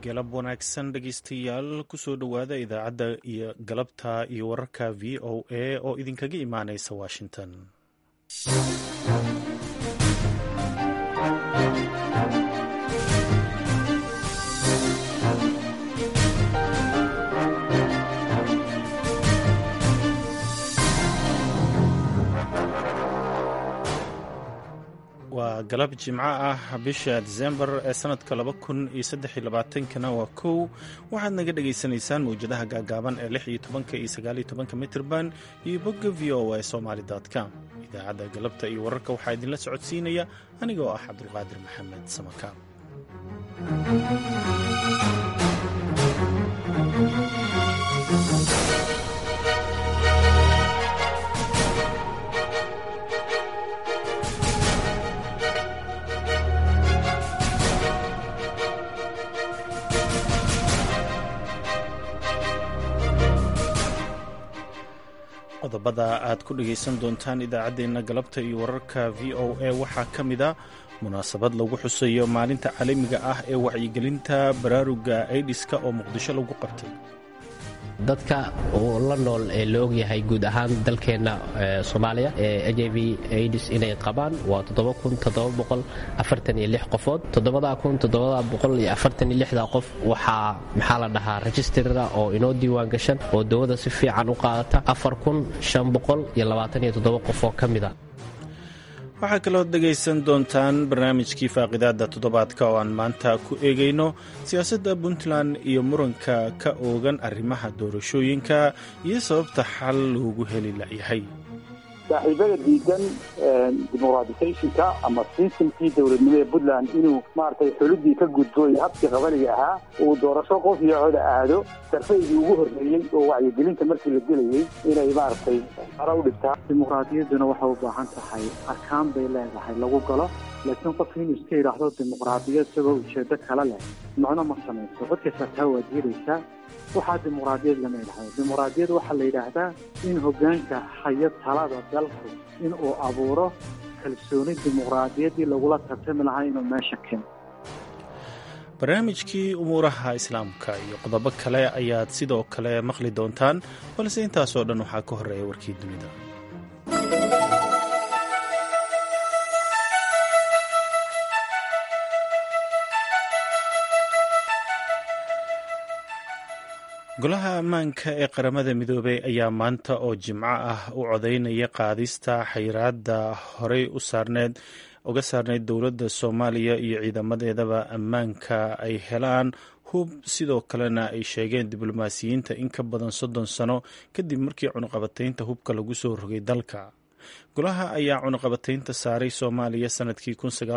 galab wanaagsan dhegeystayaal kusoo dhowaada idaacadda iyo galabta iyo wararka v o a oo idinkaga imaaneysa washington waa galab jimco ah bisha disembar ee sanadka laba kun iyo saddex iyo labaatankana waa kow waxaad naga dhagaysanaysaan mawjadaha gaagaaban ee lix iyo tobanka iyo sagaal iyo tobanka mitrban iyo bogga v o a somaali com idaacadda galabta iyo wararka waxaa idinla socodsiinaya aniga oo ah cabdulqaadir maxamed samakaab qodobada aad ku dhegaysan doontaan idaacaddeenna galabta iyo wararka v o a waxaa ka mid a munaasabad lagu xusayo maalinta caalamiga ah ee wacyigelinta baraaruga aidiska oo muqdisho lagu qabtay dadka uu la nool ee la ogyahay guud ahaan dalkeenna soomaaliya ee h i v aids inay qabaan waa qofood qof waxaa maxaa la dhahaa rejistarra oo inoo diiwaan gashan oo dawada si fiican u qaadata qof oo ka mida waxaa kaloo dhegaysan doontaan barnaamijkii faaqidaada toddobaadka oo aan maanta ku eegayno siyaasadda puntland iyo muranka ka oogan arrimaha doorashooyinka iyo sababta xal loogu heli layahay saaxiibada diidan dimuqraatisationka ama sistamkii dowladnimo ee puntland inuu maaragtay xuludii ka gudbo iyo habkii qabaliga ahaa uu doorasho qof iyo coda aado sarfaygii ugu horreeyey oo wacyigelinta markii la gelayey inay maaragtay ara u dhigtaa dimuqraadiyadduna waxay u baahan tahay arkaan bay leedahay lagu galo laakiin qofka inuu iska yidhaahdo dimuqraadiyad isagoo ujeedo kale leh macno ma samayso codkaysaa taa waa diidaysaa waxaa dimuqraadiyad lama yidhahdo dimuqraadiyad waxaa la yidhaahdaa in hoggaanka hayo talada dalku in uu abuuro kalsooni dimuqraadiyaddii lagula tartami lahaa inuu meesha keeno barnaamijkii umuuraha islaamka iyo qodobo kale ayaad sidoo kale maqli doontaan balse intaasoo dhan waxaa ka horreeya warkii dunida golaha ammaanka ee qaramada midoobey ayaa maanta oo jimco ah u codaynaya qaadista xayiraadda horey u saarneed uga saarneyd dowladda soomaaliya iyo ciidamadeedaba ammaanka ay helaan hub sidoo kalena ay sheegeen diblomaasiyiinta in ka badan soddon sano kadib markii cunuqabataynta hubka lagu soo rogay dalka golaha ayaa cunuqabataynta saaray soomaaliya sanadkii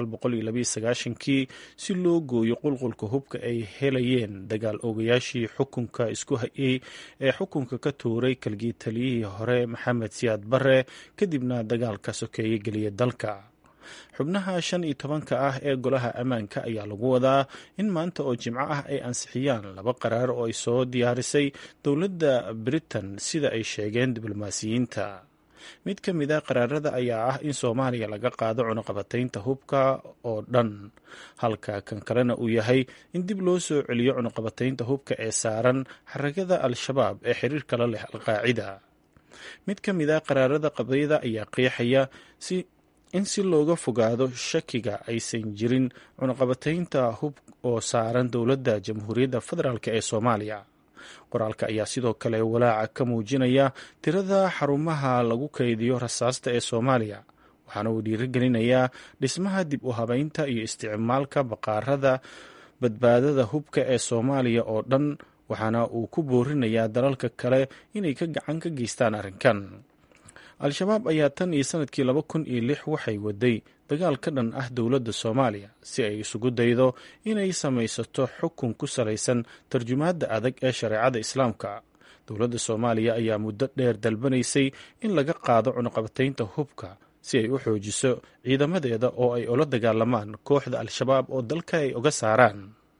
kii si loo gooyo qulqulka hubka ay helayeen dagaal oogayaashii xukunka isku hayay ee xukunka ka tuuray kalgii taliyihii hore maxamed siyaad bare kadibna dagaalka sokeeye geliya dalka xubnaha shan iyo tobanka ah ee golaha ammaanka ayaa lagu wadaa in maanta oo jimco ah ay ansixiyaan laba qaraar oo ay soo diyaarisay dowladda britain sida ay sheegeen diblomaasiyiinta mid ka mid a qaraarada ayaa ah in soomaaliya laga qaado cunuqabataynta hubka oo dhan halka kan kalena uu yahay in dib loo soo celiyo cunuqabataynta hubka ee saaran xaragada al-shabaab ee xiriirka la leh alqaacida mid ka mid a qaraarada qabyada ayaa qeexaya si in si looga fogaado shakiga aysan jirin cunuqabataynta hub oo saaran dowladda jamhuuriyadda federaalk ee soomaaliya qoraalka ayaa sidoo kale walaaca ka muujinaya tirada xarumaha lagu kaydiyo rasaasta ee soomaaliya waxaana uu dhiirigelinayaa dhismaha dib u habeynta iyo isticmaalka baqaarada badbaadada hubka ee soomaaliya oo dhan waxaana uu ku boorinayaa dalalka kale inay ka gacan ka geystaan arrinkan al-shabaab ayaa tan iyo sanadkii laba kun iyo lix waxay waday dagaal ka dhan ah dowladda soomaaliya si ay isugu daydo inay samaysato xukun ku salaysan tarjumaadda adag ee shareecada islaamka dowladda soomaaliya ayaa muddo dheer dalbanaysay in laga qaado cunuqabataynta hubka si ay u xoojiso ciidamadeeda oo ay ula dagaalamaan kooxda al-shabaab oo dalka ay uga saaraan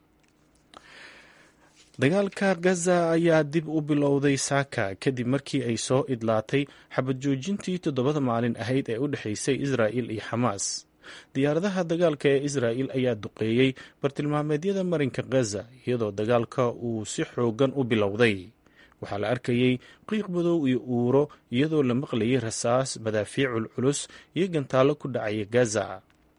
dagaalka gaza ayaa dib u bilowday saaka kadib markii ay soo idlaatay xabad joojintii toddobada maalin ahayd ee u dhexaysay israa'il iyo xamaas diyaaradaha dagaalka ee israa'il ayaa duqeeyey bartilmaameedyada marinka khaza iyadoo dagaalka uu si xoogan u bilowday waxaa la arkayey qiiq madow iyo uuro iyadoo la maqlayay rasaas madaafiicul culus iyo gantaallo ku dhacaya gaza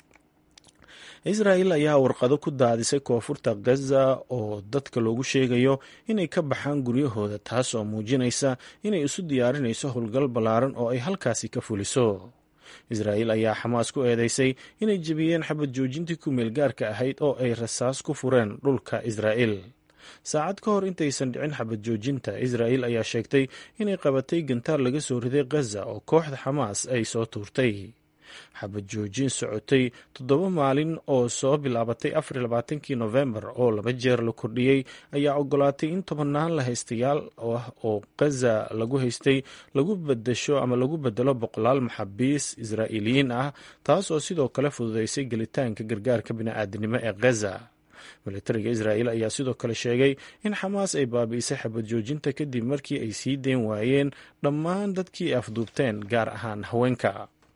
israa'il ayaa warqado ku daadisay koonfurta khaza oo dadka loogu sheegayo inay ka baxaan guryahooda taas oo muujinaysa inay isu diyaarinayso howlgal ballaaran oo ay halkaasi ka fuliso israa'il ayaa xamaas ku eedeysay inay jebiyeen xabad joojintii ku meelgaarka ahayd oo ay rasaas ku fureen dhulka israa'il saacad ka hor intaysan dhicin xabad joojinta israa'il ayaa sheegtay inay qabatay gantaar laga soo riday khaza oo kooxda xamaas ay soo tuurtay xabad joojin socotay toddoba maalin oo soo bilaabatay afar labaatankii nofembar oo laba jeer la kordhiyey ayaa ogolaatay in tobannaan la haystayaal ah oo khaza lagu haystay lagu bedesho ama lagu bedelo boqolaal maxaabiis israa'iiliyiin ah taas oo sidoo kale fududeysay gelitaanka gargaarka bini'aadanimo ee khaza militariga israa'il ayaa sidoo kale sheegay in xamaas ay baabi'isay xabad joojinta kadib markii ay sii deyn waayeen dhammaan dadkii ay afduubteen gaar ahaan haweenka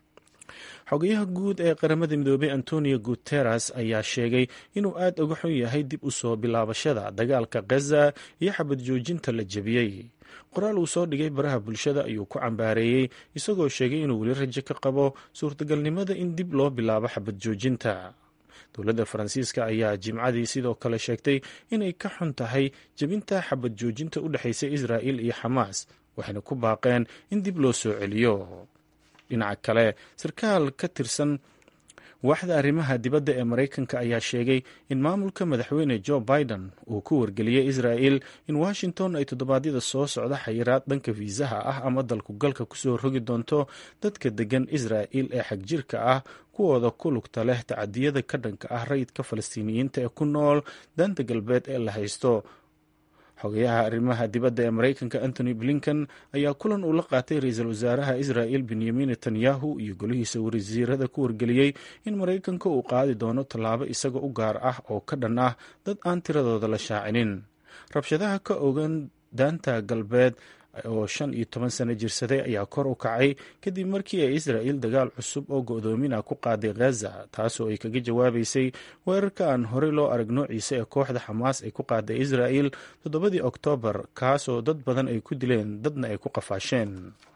xogayaha guud ee qaramada midoobey antonio guteres ayaa sheegay inuu aad uga xun yahay dib u soo bilaabashada dagaalka khaza iyo xabad joojinta la jebiyey qoraal uu soo dhigay baraha bulshada ayuu ku cambaareeyey isagoo sheegay inuu weli rajo ka qabo suurtagalnimada in dib loo bilaabo xabad joojinta dowladda faransiiska ayaa jimcadii sidoo kale sheegtay inay ka xun tahay jebinta xabad joojinta u dhexaysa israa'il iyo xamaas waxayna ku baaqeen in dib loo soo celiyo dhinaca kale sarkaal ka tirsan waaxda arrimaha dibadda ee maraykanka ayaa sheegay in maamulka madaxweyne joe biden uu ku wargeliyey israa'il in washington ay toddobaadyada soo socda xayiraad dhanka fiisaha ah ama dalku galka kusoo rogi doonto dadka degan israa'il ee xagjirka ah kuwooda ku lugta leh tacadiyada ka dhanka ah rayidka falastiiniyiinta ee ku nool danta galbeed ee la haysto xogayaha arrimaha dibadda ee maraykanka antony blinken ayaa kulan uu la qaatay ra-iisul wasaaraha israa'il benyamin netanyahu iyo golihiisa wasiirada ku wargeliyey in maraykanka uu qaadi doono tallaabo isaga u gaar ah oo ka dhan ah dad aan tiradooda la shaacinin rabshadaha ka ogan daanta galbeed oo shan iyo toban sano jirsaday ayaa kor u kacay kadib markii ay israa'il dagaal cusub oo go-doomina ku qaaday khaza taasoo ay kaga jawaabaysay weerarka aan horey loo arag noociisa ee kooxda xamaas ay ku qaaday israa'il toddobadii oktoobar kaasoo dad badan ay ku dileen dadna ay ku qafaasheen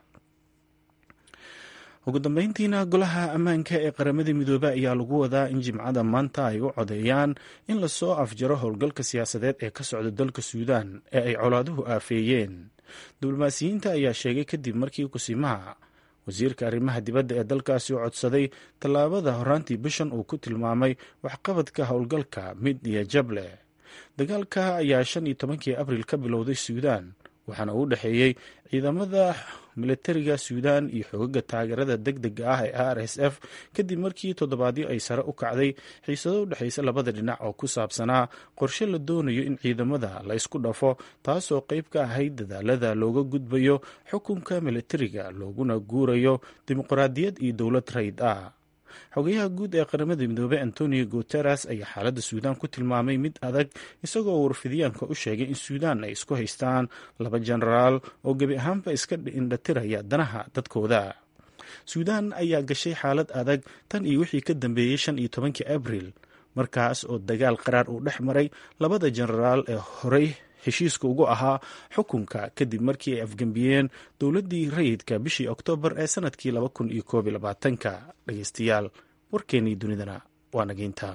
ugu dambeyntiina golaha ammaanka ee qaramada midoobey ayaa lagu wadaa in jimcada maanta ay u codeeyaan in lasoo afjaro howlgalka siyaasadeed ee ka socda dalka suudaan ee ay colaaduhu aafeeyeen diblomaasiyiinta ayaa sheegay kadib markii kusimaha wasiirka arrimaha dibadda ee dalkaasi u codsaday tallaabada horaantii bishan uu ku tilmaamay waxqabadka howlgalka mid iyo jable dagaalka ayaa shan iyo tobankii abril ka bilowday suudaan waxaana uu dhexeeyey ciidamada militariga suudaan iyo xogaga taageerada deg dega ah ee r s f kadib markii toddobaadyo ay sare u kacday xiisado u dhexaysa labada dhinac oo ku saabsanaa qorshe la doonayo in ciidamada la ysku dhafo taasoo qayb ka ahayd dadaalada looga gudbayo xukunka militariga looguna guurayo dimuqraadiyad iyo dowlad rayd ah xogayaha guud ee qaramada midoobey antonio guteres ayaa xaaladda suudaan ku tilmaamay mid adag isagoo warfidiyaanka u sheegay in suudaan ay isku haystaan laba jenaraal oo gebi ahaanba iska indhatiraya danaha dadkooda suudaan ayaa gashay xaalad adag tan iyo wixii ka dambeeyey shan iyo tobankii abril markaas oo dagaal qaraar uu dhex maray labada jenaraal ee horey heshiiska ugu ahaa xukunka kadib markii ay afgembiyeen dowladdii rayidka bishii oktoobar ee sanadkii laba kun iyo koob iyo labaatanka dhegeystayaal warkeennii dunidana waa nageynta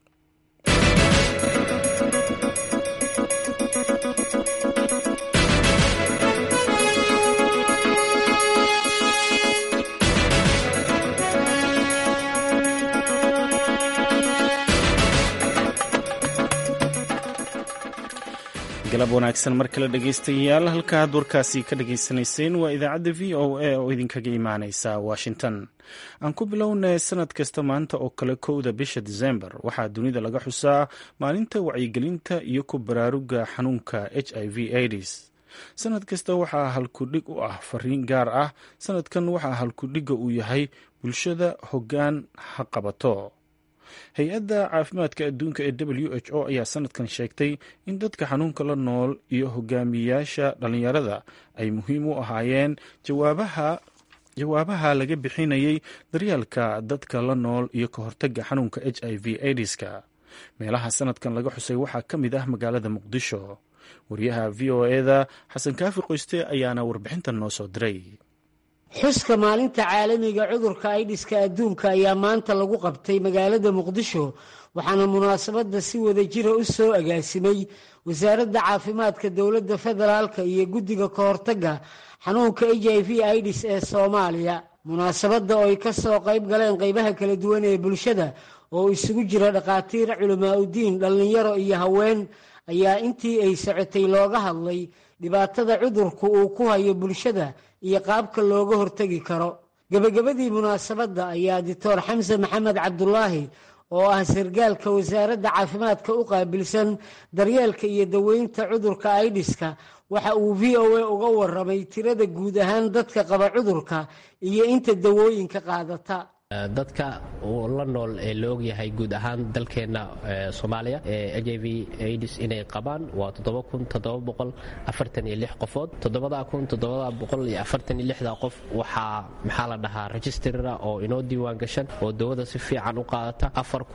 galab wanaagsan mar kale dhegeystayaal halkaad warkaasi ka dhageysanayseen waa idaacadda v o a oo idinkaga imaaneysa washington aan ku bilownay sanad kasta maanta oo kale kowda bisha disembar waxaa dunida laga xusaa maalinta wacyigelinta iyo ku baraaruga xanuunka h i v aids sanad kasta waxaa halkudhig u ah fariin gaar ah sanadkan waxaa halkudhigga uu yahay bulshada hoggaan ha qabato hay-adda caafimaadka adduunka ee w h o ayaa sanadkan sheegtay in dadka xanuunka la nool iyo hogaamiyayaasha dhallinyarada ay muhiim u ahaayeen jawaabaha jawaabaha laga bixinayay daryeelka dadka la nool iyo ka hortagga xanuunka h i v aidiska meelaha sanadkan laga xusay waxaa ka mid ah magaalada muqdisho wariyaha v o eda xasan kaafi qoyste ayaana warbixintan noo soo diray xuska maalinta caalamiga cudurka aidiska adduunka ayaa maanta lagu qabtay magaalada muqdisho waxaana munaasabadda si wada jira u soo agaasimay wasaaradda caafimaadka dowladda federaalka iyo guddiga ka hortagga xanuunka h i v idis ee soomaaliya munaasabadda oo ay ka soo qayb galeen qaybaha kala duwan ee bulshada oo isugu jira dhakhaatiir culamaa udiin dhallinyaro iyo haween ayaa intii ay socotay looga hadlay dhibaatada cudurku uu ku hayo bulshada iyo qaabka looga hortegi karo gebagabadii munaasabadda ayaa dictor xamse maxamed cabdulaahi oo ah sargaalka wasaaradda caafimaadka u qaabilsan daryeelka iyo daweynta cudurka aidiska waxa uu v o a uga waramay tirada guud ahaan dadka qaba cudurka iyo inta dawooyinka qaadata dadka la nool ee la ogyahay guud ahaan dalkeenna soomaaliya ee h i v aids inay qabaan waa qofood qof waxaa maxaa la dhahaa registrara oo inoo diiwaan gashan oo dawada si fiican u qaadata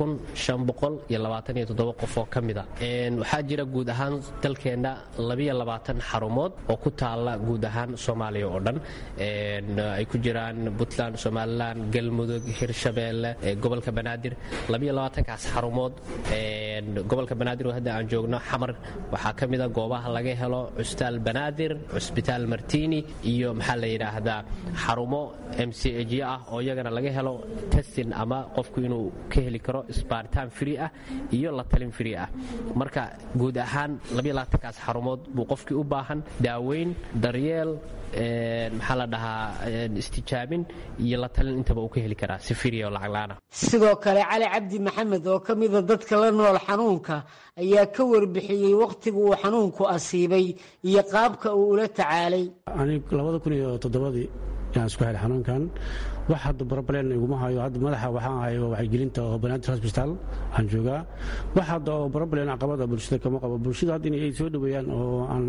qof oo ka mida waxaa jira guud ahaan dalkeenna xarumood oo ku taala guud ahaan soomaaliya oo dhan ay ku jiraan puntland somalilan galmudug hirshabeelle gobolka banaadir kaas xarumood gobolka banaadir oo hadda aan joogno xamar waxaa ka mida goobaha laga helo cusbitaal banaadir cusbitaal martini iyo maxaa la yidhaahdaa xarumo m c j ah oo iyagana laga helo testin ama qofku inuu ka heli karo sbaaritaan free ah iyo la talin free ah marka guud ahaan kaas xarumood buu qofkii u baahan daaweyn daryeel maxaa la dhahaa istijaabin iyo la talin intaba uu ka heli karaa si firiya oo lacaglaana sidoo kale cali cabdi maxamed oo ka mida dadka la nool xanuunka ayaa ka warbixiyey wakhtiga uu xanuunku asiibay iyo qaabka uu ula tacaalay anig labada kun iyo toddobadii yaan isku helay xanuunkan wax hadda barobalen iguma hayo hadda madaxa waxaan hayo wacyigelinta oo banaadir hosbitaal aan joogaa wax hadda oo barobalen caqabada bulshada kama qabo bulshada hadda inay soo dhoweeyaan oo aan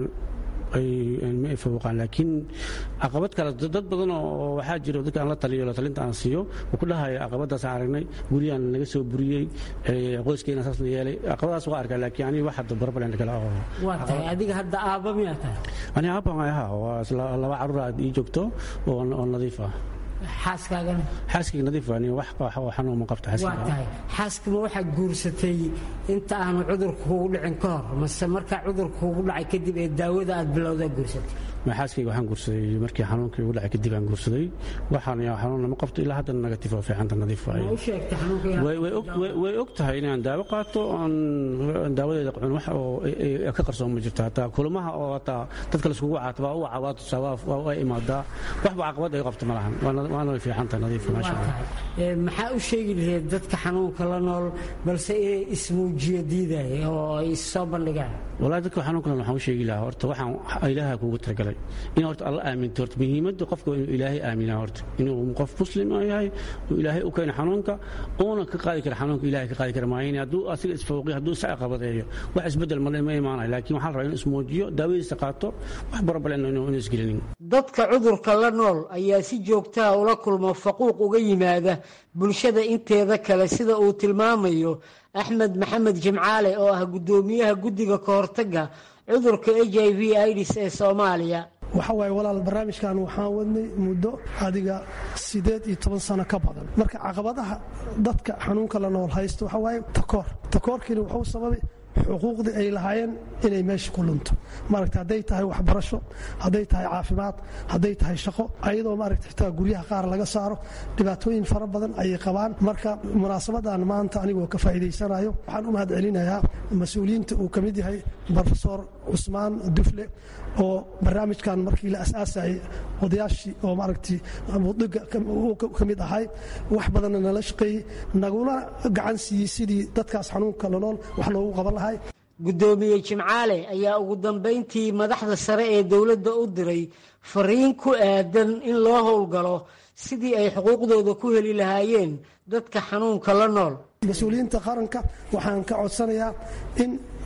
ma fawqaan laakiin caqabad kale dad badan oo waxaa jiro dadka aan la taliyo la talinta aan siiyo uu ku dhahaya caqabadaasaan aragnay guriyaan naga soo buriyey qoyskeena saas la yeelay caqabadaas waa arkaa laakiin aniga wax hadda barobalen kale oo waa tahay adiga hadda aabba miyaa tahay aniga aabban ayaha waa laba carruur aad ii joogto oo nadiif ah xaaskaagana xaaskayga nadiif ani wax xanuun ma qabta waa tahay xaaskama waxaad guursatay inta aanu cudurka kugu dhicin ka hor mase markaa cudurka kugu dhacay kadib ee daawada aad bilowdaa guursatay xaaskayga waxaan guursaday markii xanuunkii ugu dhacay kadib aan guursaday waxaan xanuun lama qabto ilaa haddana negatif oo fiicanta nadiif u sheegtay xanuunka way og tahay inaan daawo qaato oon daawadeeda cun wax oo ka qarsoon ma jirto hataa kulamaha oo hataa dadka laiskugu caataba u wacaa waa tusaa waa imaadaa waxba caqabad ay qabto ma lahan waana way fiicantahay nadiif maasha allah maxaa u sheegi lahayd dadka xanuunka la nool balse inay ismuujiyo diidaya oo ay soo bandhigaan wallahi dadka xanuunka nool waxaan u sheegi lahaa horta waxaan ilaaha kuugu talagalay in horta alla aaminto horta muhiimadda qofka inuu ilaahay aaminaa horta inuu qof muslim yahay uu ilaahay u keeno xanuunka uuna ka qaadi kara xanuunka ilaahay ka qaadi kara maayin hadduu asiga isfawqiyo hadduu isa qabadeeyo wax isbeddel male ma imaanayo laakiin waxaa la rabaa inuu ismuujiyo daawadiisa qaato wax barobalen inuu isgelinin dadka cudurka la nool ayaa si joogtaha ula kulma faquuq uga yimaada bulshada inteeda kale sida uu tilmaamayo axmed maxamed jimcaale oo ah guddoomiyaha guddiga ka hortagga cudurka h i v idis ee soomaaliya waxa waaye walaal barnaamijkan waxaan wadnay muddo adiga siddeed iyo toban sano ka badan marka caqabadaha dadka xanuunka la nool haysto waxa waaye takoor takoorkiina wuxuu sababay xuquuqdii ay lahaayeen inay meesha ku lunto maaragta hadday tahay waxbarasho hadday tahay caafimaad hadday tahay shaqo ayadoo maaragta xitaa guryaha qaar laga saaro dhibaatooyin fara badan ayay qabaan marka munaasabadan maanta anigoo ka faa'iidaysanayo waxaan u mahad celinayaa mas-uuliyiinta uu ka mid yahay brofesor cusmaan dufle oo barnaamijkan markii la asaasayay odayaashii oo maaragtay mudiga ka mid ahay wax badanna nala shaqeeyey naguna gacan siiyey sidii dadkaas xanuunka lanool wax loogu qaban lahay guddoomiye jimcaale ayaa ugu dambayntii madaxda sare ee dowladda u diray fariin ku aadan in loo howlgalo sidii ay xuquuqdooda ku heli lahaayeen dadka xanuunka la nool mas-uuliyiinta qaranka waxaan ka codsanayaa in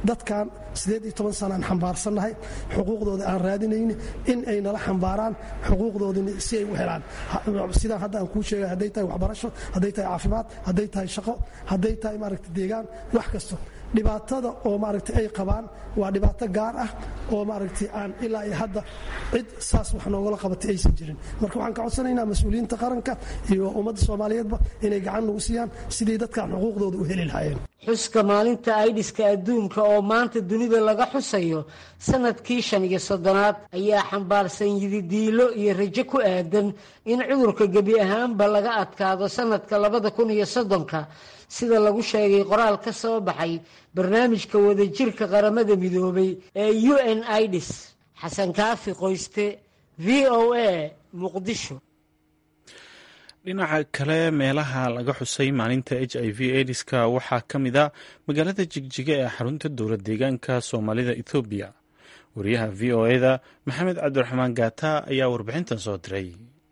dadkan siddeed iyo toban sanaan xambaarsannahay xuquuqdooda aan raadinayni in ay nala xambaaraan xuquuqdoodini si ay u helaan sidaan hadda aan kuu sheegay hadday tahay waxbarasho hadday tahay caafimaad hadday tahay shaqo hadday tahay maaragta deegaan wax kasto dhibaatada oo maaragtay ay qabaan waa dhibaato gaar ah oo maaragtay aan ilaa iyo hadda cid saas wax noogala qabatay aysan jirin marka waxaan ka codsanaynaa mas-uuliyiinta qaranka iyo ummadda soomaaliyeedba inay gacan nagu siiyaan sidii dadkan xuquuqdooda u heli lahaayeen xuska maalinta aidhiska adduunka oo maanta dunida laga xusayo sanadkii shan iyo soddonaad ayaa xambaarsan yididiilo iyo rajo ku aadan in cudurka gebi ahaanba laga adkaado sanadka labada kun iyo soddonka sida lagu sheegay qoraal ka soo baxay barnaamijka wadajirka qaramada midoobay ee u n idis xasan kaafi qoyste v o a muqdisho dhinaca kale meelaha laga xusay maalinta h i v ediska waxaa ka mid a magaalada jigjiga ee xarunta dowla deegaanka soomaalida ethoobiya wariyaha v o eda maxamed cabdiraxmaan gaata ayaa warbixintan soo diray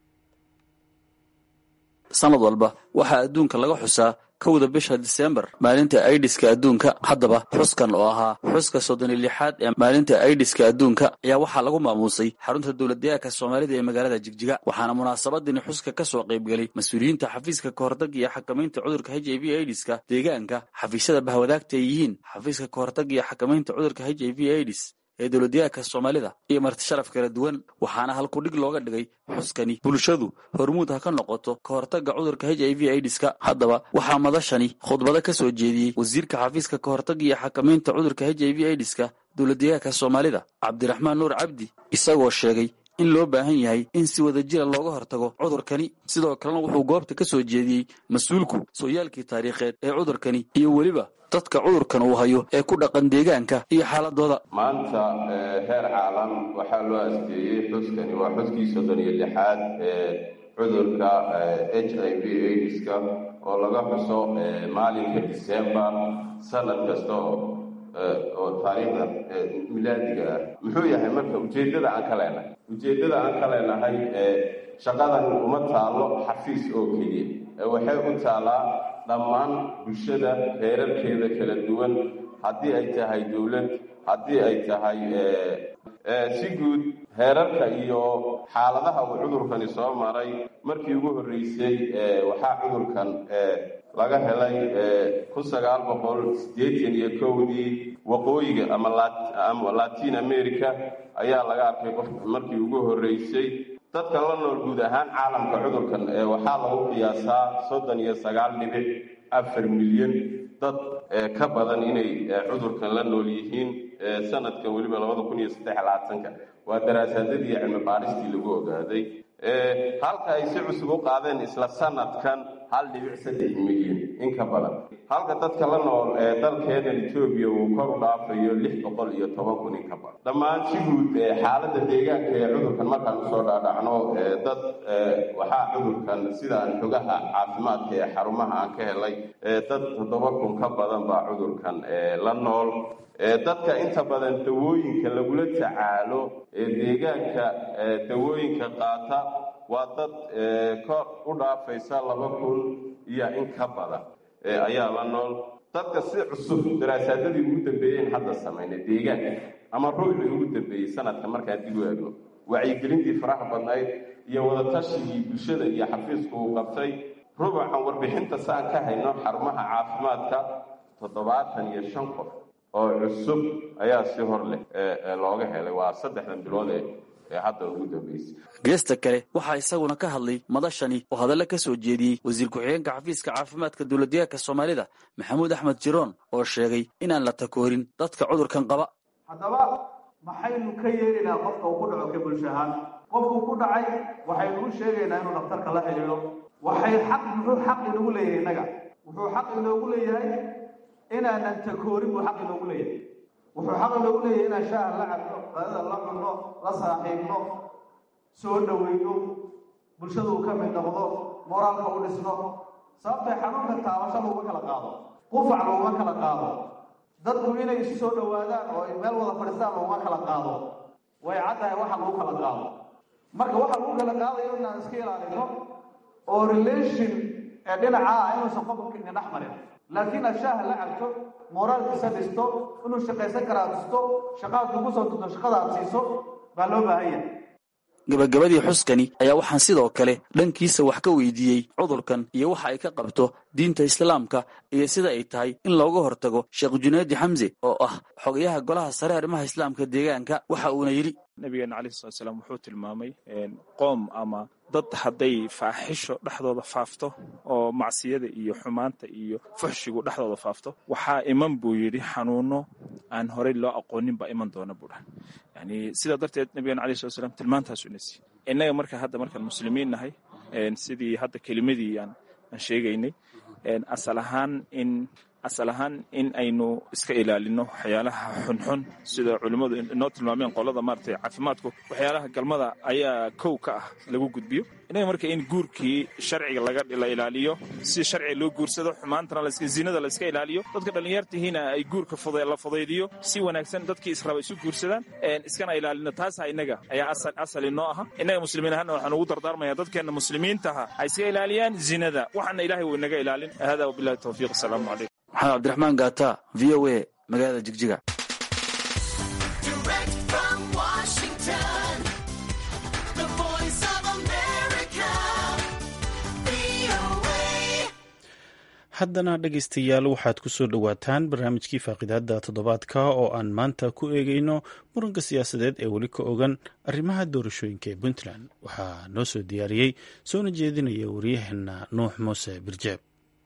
sanad walba waxaa adduunka laga xusaa kowda bisha disembar maalinta aidiska adduunka haddaba xuskan oo ahaa xuska soddon iyo lixaad ee maalinta aidiska adduunka ayaa waxaa lagu maamuusay xarunta dowladdeegaanka soomaalida ee magaalada jigjiga waxaana munaasabadini xuska ka soo qaybgelay mas-uuliyiinta xafiiska kahortag iyo xakamaynta cudurka h i v aidiska deegaanka xafiisyada bahwadaagta ay yihiin xafiiska kahortag iyo xakamaynta cudurka h i v aidis ee dowladdeegaanka soomaalida iyo marti sharaf kala duwan waxaana halkudhig looga dhigay xuskani bulshadu hormuud ha ka noqoto ka hortagga cudurka h i v aidiska haddaba waxaa madashani khudbado ka soo jeediyey wasiirka xafiiska ka hortagga iyo xakamaynta cudurka h i v aidiska dowladdeegaanka soomaalida cabdiraxmaan nuur cabdi isagoo sheegay in loo baahan yahay in si wada jira looga hortago cudurkani sidoo kalena wuxuu goobta ka soo jeediyey mas-uulku sooyaalkii taariikheed ee cudurkani iyo weliba dadka cudurkan uu hayo ee ku dhaqan deegaanka iyo xaaladooda maanta heer caalam waxaa loo asteeyey xuskani waa xuskii soddon iyo lixaad ee cudurka h i v aidiska oo laga xuso maalinka disembar sanad kasta oo oo taariikhda milaadiga ah muxuu yahay marka ujeeddada aan ka leenahay ujeeddada aan ka leenahay shaqadan uma taallo xafiis oo keliya waxay u taallaa dhammaan bulshada heerarkeeda kala duwan haddii ay tahay dowlad haddii ay tahay si guud heerarka iyo xaaladaha uu cudurkani soo maray markii ugu horreysay waxaa cudurkan laga helay kun sagaal boqol siddeetan iyo kowdii waqooyiga ama latin america ayaa laga arkay qof markii ugu horreysay dadka la nool guud ahaan caalamka cudurkan waxaa lagu qiyaasaa soddon iyo sagaal dhibic afar milyan dad ka badan inay cudurkan la nool yihiin sanadkan weliba labada kun iyo saddex labaatanka waa daraasaadadii cilmi baadhistii lagu ogaaday halka ay si cusub u qaadeen isla sanadkan hal dhibic saddex milyan in ka badan halka dadka la nool ee dalkeedan etoobiya uu kor u dhaafayo lix boqol iyo toban kun in ka badan dhammaan si guud xaaladda deegaanka ee cudurkan markaan usoo dhaadhacno dad waxaa cudurkan sidaan xogaha caafimaadka ee xarumaha aan ka helay dad toddoba kun ka badan baa cudurkan la nool dadka inta badan dawooyinka lagula tacaalo ee deegaanka dawooyinka qaata waa dad kor u dhaafaysa laba kun iyo in ka badan ayaa la nool dadka si cusub daraasaadadii ugu dambeeyeen hadda samaynay deegaanka ama ruuxii ugu dambeeyey sanadka markaan dib u eegno wacyigelintii faraha badnayd iyo wadatashyigii bulshada iyo xafiisku uu qabtay rubucan warbixinta saan ka hayno xarumaha caafimaadka toddobaatan iyo shan qof oo cusub ayaa si hor leh looga helay waa saddexdan bilood ee hadda ugu dambeysay geesta kale waxaa isaguna ka hadlay madashani oo hadallo ka soo jeediyey wasiir ku-xigeenka xafiiska caafimaadka dowladdeegaanka soomaalida maxamuud axmed jiroon oo sheegay inaan la takoorin dadka cudurkan qaba haddaba maxaynu ka yeelinaa qofka uu ku dhaco ka bulsho ahaan qofkuu ku dhacay waxaynu u sheegaynaa inuu dhakhtarka la xidhiidho waxay xaq muxuu xaq inoogu leeyahay innaga wuxuu xaq inoogu leeyahay inaanan takoorin buu xaq inoogu leeyahay wuxuu xaq inoogu leeyahay inaan shaaha la cabno qadada la cunno la saaxiibno soo dhoweyno bulshada uu ka mid noqdo moraalka u dhisno sababtay xanuunka taabasho laguma kala qaado qufac laguma kala qaado dadku inay isu soo dhowaadaan oo ay meel wada fadhiistaan laguma kala qaado way caddahay waxa lagu kala qaado marka waxa lagu kala qaadayo inaan iska ilaalino oo relation ee dhinaca ah inuusan qofka ina dhex marin laakiin aad shaaha la cabto mooraalkiisa dhisto inuu shaqaysan karaa dhisto shaqaad kugu soo tunto shaqada aad siiso baa loo baahan yahay gabagabadii xuskani ayaa waxaan sidoo kale dhankiisa wax ka weydiiyey cudurkan iyo waxa ay ka qabto diinta islaamka iyo sida ay tahay in looga hortago sheekh junaadi xamse oo ah xogayaha golaha sare arrimaha islaamka deegaanka waxa uuna yidhi nabigeena caleyhi salatu salaam wuxuu tilmaamay qoom ama dad hadday faaxisho dhexdooda faafto oo macsiyada iyo xumaanta iyo fuxshigu dhexdooda faafto waxaa iman buu yidhi xanuuno aan horey loo aqoonin baa iman doona buu dhaha yani sidaa darteed nabigeena caleyhi salatu salaam tilmaantaasu ina siiy innaga marka hadda markaan muslimiin nahay sidii hadda kelimadii aan aan sheegaynay asal ahaan in asal ahaan in aynu iska ilaalino waxyaalaha xunxun sida culimmadu inoo tilmaameen qolada maaratay caafimaadku waxyaalaha galmada ayaa kow ka ah lagu gudbiyo inaga marka in guurkii sharciga la ilaaliyo si sharciga loo guursado xumaantana zinada la iska ilaaliyo dadka dhallinyartihiina ay guurka la fudaydiyo si wanaagsan dadkii israba isu guursadaan iskana ilaalino taasa inaga ayaa asal inoo aha innaga muslimiin ahaana waxaan ugu dardaarmaya dadkeenna muslimiintaha ay iska ilaaliyaan zinada waxaana ilahay wuu inaga ilaalin hada wabilahi tawfiiq asalaamu calaykum maxamed cabdiraxmaan gaata v o a magaalada jigjiga haddana dhegaystayaal waxaad ku soo dhowaataan barnaamijkii faaqidaada toddobaadka oo aan maanta ku eegayno muranka siyaasadeed ee weli ka ogan arrimaha doorashooyinka ee puntland waxaa noo soo diyaariyey soona jeedinaya waryaheena nuux muuse birjeeb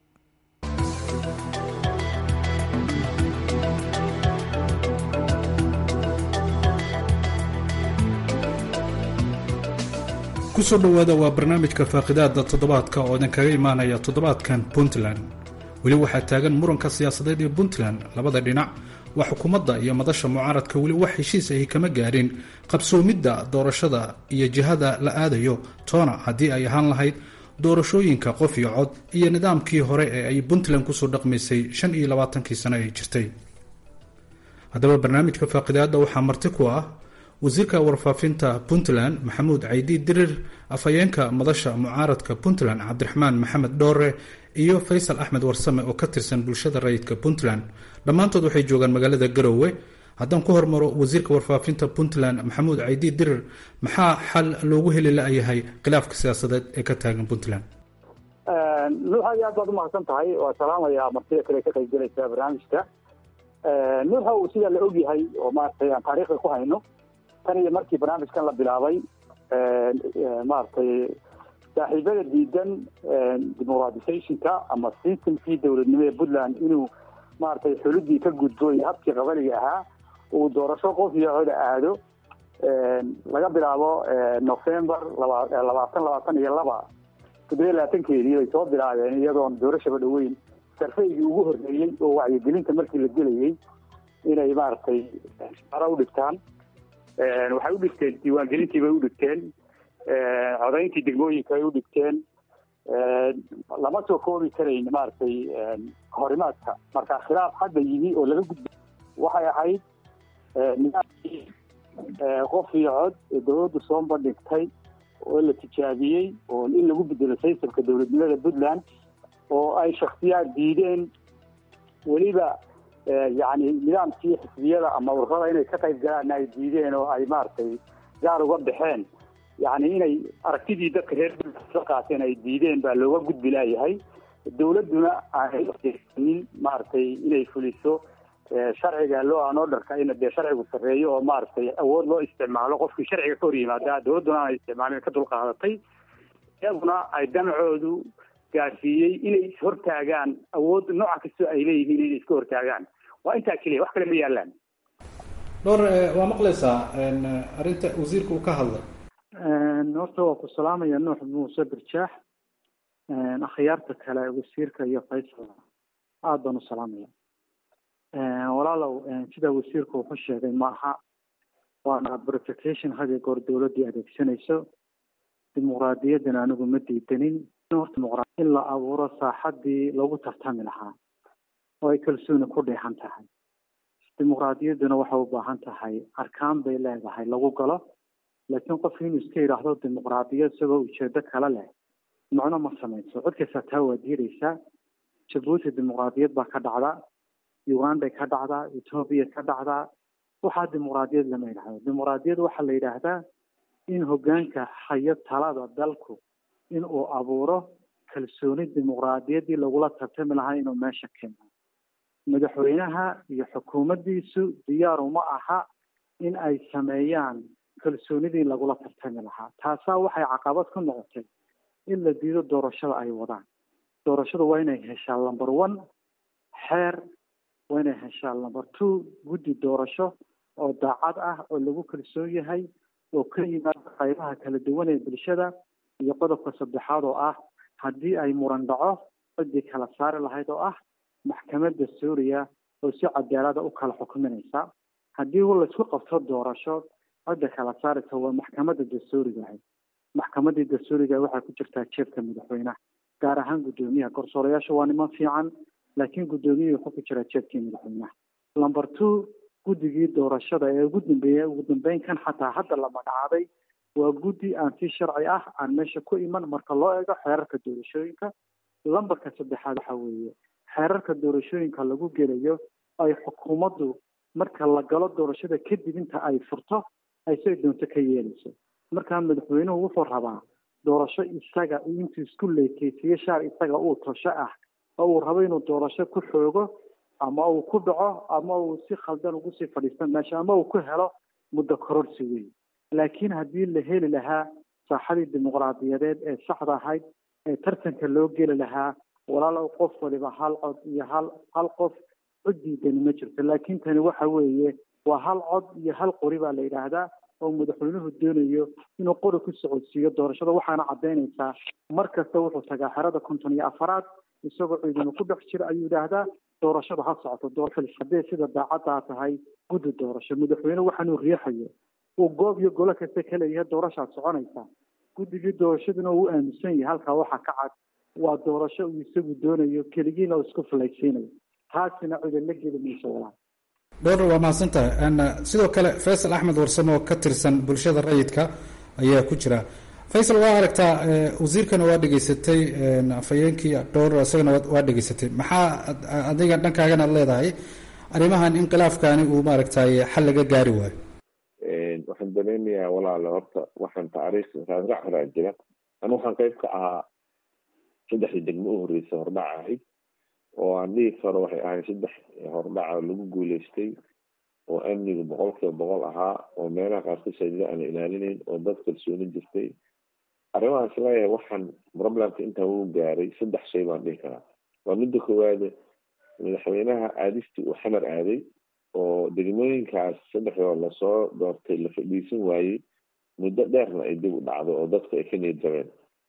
kusoo dhowaada waa barnaamijka faaqidaada toddobaadka oo idinkaga imaanaya toddobaadkan puntland weli waxaa taagan muranka siyaasadeed ee puntland labada dhinac waa xukuumadda iyo madasha mucaaradka weli wax heshiis ahi kama gaadhin qabsoomidda doorashada iyo jihada la aadayo toona haddii ay ahaan lahayd doorashooyinka qof iyo cod iyo nidaamkii hore ee ay puntland kusoo dhaqmaysay shan iyo labaatankii sano ay jirtay haddaba barnaamijka faaqidaada waxaa marti ku ah wasiirka warfaafinta puntland maxamuud caydi dirir afhayeenka madasha mucaaradka puntland cabdiraxmaan maxamed dhoore iyo faysal axmed warsame oo ka tirsan bulshada rayidka puntland dhammaantood waxay joogaan magaalada garowe haddaan ku hormaro wasiirka warfaafinta puntland maxamuud caydi dirir maxaa xal loogu heli la-yahay khilaafka siyaasadeed ee ka taagan puntland nuux aad aad baad umahadsan tahay waa salaamaya martida kale ka qayb galaysa barnaamijka nuuxa uu sidaa la ogyahay oo maaragtay aan taariikhda ku hayno tan iyo markii barnaamijkan la bilaabay maaragtay saaxiibada diidan dimuqratisationka ama systemkii dowladnimo ee puntland inuu maaragtay xuludii ka gudbo iyo habkii qabaliga ahaa uu doorasho qof iyo coda aado laga bilaabo november laba labaatan labaatan iyo laba toddobiya labaatankeedii bay soo bilaabeen iyadoon doorashaba dhaweyn sarfaygii ugu horreeyey oo wacyigelinta markii la gelayay inay maaragtay ara u dhigtaan waxay u dhigteen diiwaangelintii bay u dhigteen codayntii degmooyinka ay u dhigteen lama soo koobi karayn maaragtay horimaadka marka khilaaf hadda yimi oo laga gudba waxay ahayd nidaamkii qof iyo cod ee dowladdu soo bandhigtay oo la tijaabiyey oo in lagu bedelo saysalka dowladnimada puntland oo ay shaksiyaad diideen weliba yani nidaamkii xisbiyada ama ururada inay ka qayb galaanna ay diideen oo ay maaragtay gaar uga baxeen yani inay aragtidii dadka reer puntland qaateen ay diideen baa looga gudbi laayahay dowladduna aanay nin maaragtay inay fuliso sharciga loo aan orderka in dee sharcigu sarreeyo oo maaragtay awood loo isticmaalo qofkii sharciga ka hor yimaada dowladduna aanay isticmaalin ka dulqaadatay iyaguna ay damcoodu gaarsiiyey inay ishortaagaan awood nooca kastoo ay leeyihiin inay iska hortaagaan waa intaa keliya wax kale ma yaalaan dhowr waa maqlaysaa arrinta wasiirka uu ka hadlay horta waa ku salaamaya nuux muuse birjaax akhyaarta kale wasiirka iyo faysal aada baan u salaamaya walaalow sida wasiirku wuxuu sheegay ma aha waana verification had iyo goor dowladdii adeegsanayso dimuqraadiyaddana anigu ma diidanin horta in la abuuro saaxadii lagu tartami lahaa oo ay kalsooni ku dheexan tahay dimuqraadiyadduna waxay u baahan tahay arkaan bay leedahay lagu galo laakiin qofki inuu iska yidhaahdo dimuqraadiyad isagoo ujeedo kale leh macno ma samayso cod kastaa taa waa diidaysaa jabuuti dimuqraadiyad baa ka dhacda uganda ka dhacdaa etoobiya ka dhacdaa waxaa dimuqraadiyad lama yidhahdo dimuqraadiyad waxaa la yidhaahdaa in hoggaanka hayo talada dalku in uu abuuro kalsooni dimuqraadiyaddii lagula tartami lahaa inuu meesha keeno madaxweynaha iyo xukuumaddiisu diyaaru ma aha in ay sameeyaan kalsoonidii lagula tartami lahaa taasaa waxay caqabad ku noqotay in la diido doorashada ay wadaan doorashadu waa inay heshaa number one xeer waa inay heshaa number two guddi doorasho oo daacad ah oo lagu kalsoon yahay oo ka yimaada qaybaha kala duwan ee bulshada iyo qodobka saddexaad oo ah haddii ay muran dhaco ciddii kala saari lahayd oo ah maxkamadda suuriya oo si cadaalada u kala xukuminaysa haddii laysku qabto doorasho cidda kala saaraysa waa maxkamadda dastuuriga ahayd maxkamaddii dastuuriga waxay ku jirtaa jeebka madaxweynaha gaar ahaan guddoomiyaha garsoorayaasha waa niman fiican laakiin guddoomiyihii wuxuu ku jiraa jeebkii madaxweynaha number two guddigii doorashada ee ugu dambeeyey ugu dambeyn kan xataa hadda la magacaabay waa guddi aan si sharci ah aan meesha ku iman marka loo eego xeerarka doorashooyinka lambarka saddexaad waxa weeye xeerarka doorashooyinka lagu gelayo ay xukuumaddu marka la galo doorashada kadib inta ay furto ay say doonto ka yeelayso markaa madaxweynuhu wuxuu rabaa doorasho isaga intuu isku leekeysiyo shaar isaga uu tosho ah oo uu rabo inuu doorasho ku xoogo ama uu ku dhaco ama uu si khaldan ugu sii fadhiisto meesha ama uu ku helo muddo kororsi weyn laakiin haddii la heli lahaa saaxadii dimuqraadiyadeed ee saxda ahayd ee tartanka loo geli lahaa walaalow qof waliba hal cod iyo hal hal qof cod diidani ma jirto laakiin tani waxa weeye waa hal cod iyo hal qori baa la yidhaahdaa oo madaxweynuhu doonayo inuu qori ku socodsiiyo doorashada waxaana caddaynaysaa mar kasta wuxuu tagaa xerada konton iyo afaraad isagoo ciidamo ku dhex jira ayuu yidhaahdaa doorashada ha socoto doorashada haddee sida daacaddaa tahay guddi doorasho madaxweyne waxaanuu riixayo uu goob iyo golo kasta ka leeyahay doorashaad soconaysaa guddigii doorashaduna uu aaminsan yahay halkaa waxaa ka cad waa doorasho uu isagu doonayo keligiina uu isku falaysiinayo taasina cidan la geli mayso walaal dhowr waa mahadsantahay sidoo kale faysal axmed warsamo oo ka tirsan bulshada rayidka ayaa ku jira faysal waa aragtaa wasiirkana waa dhegeysatay afhayeenkii dhowr isagana waa dhegeysatay maxaa adiga dhankaagana leedahay arrimahan in khilaafkaani uu maaragtay xal laga gaari waayo waxaan dareemayaa walaale horta waxaan taariikh raasrac horaa jira anu waxaan qayb ka ahaa saddexdii degmo u horreysay hordhac ahayd oo aan dhihi karo waxay ahayd saddex hordhaca lagu guuleystay oo amniga boqol kiiba boqol ahaa oo meelaha qaarkood saajida aan la ilaalinayn oo dad kalsooni jirtay arrimahaas leeyahay waxaan problemka intaa uu gaaray saddex shay baan dhihi karaa waa midda koowaade madaxweynaha aadistii uu xamar aaday oo degmooyinkaas saddexdoo lasoo doortay la fadhiisan waayey muddo dheerna ay dib u dhacdo oo dadku ay ka niyad jabeen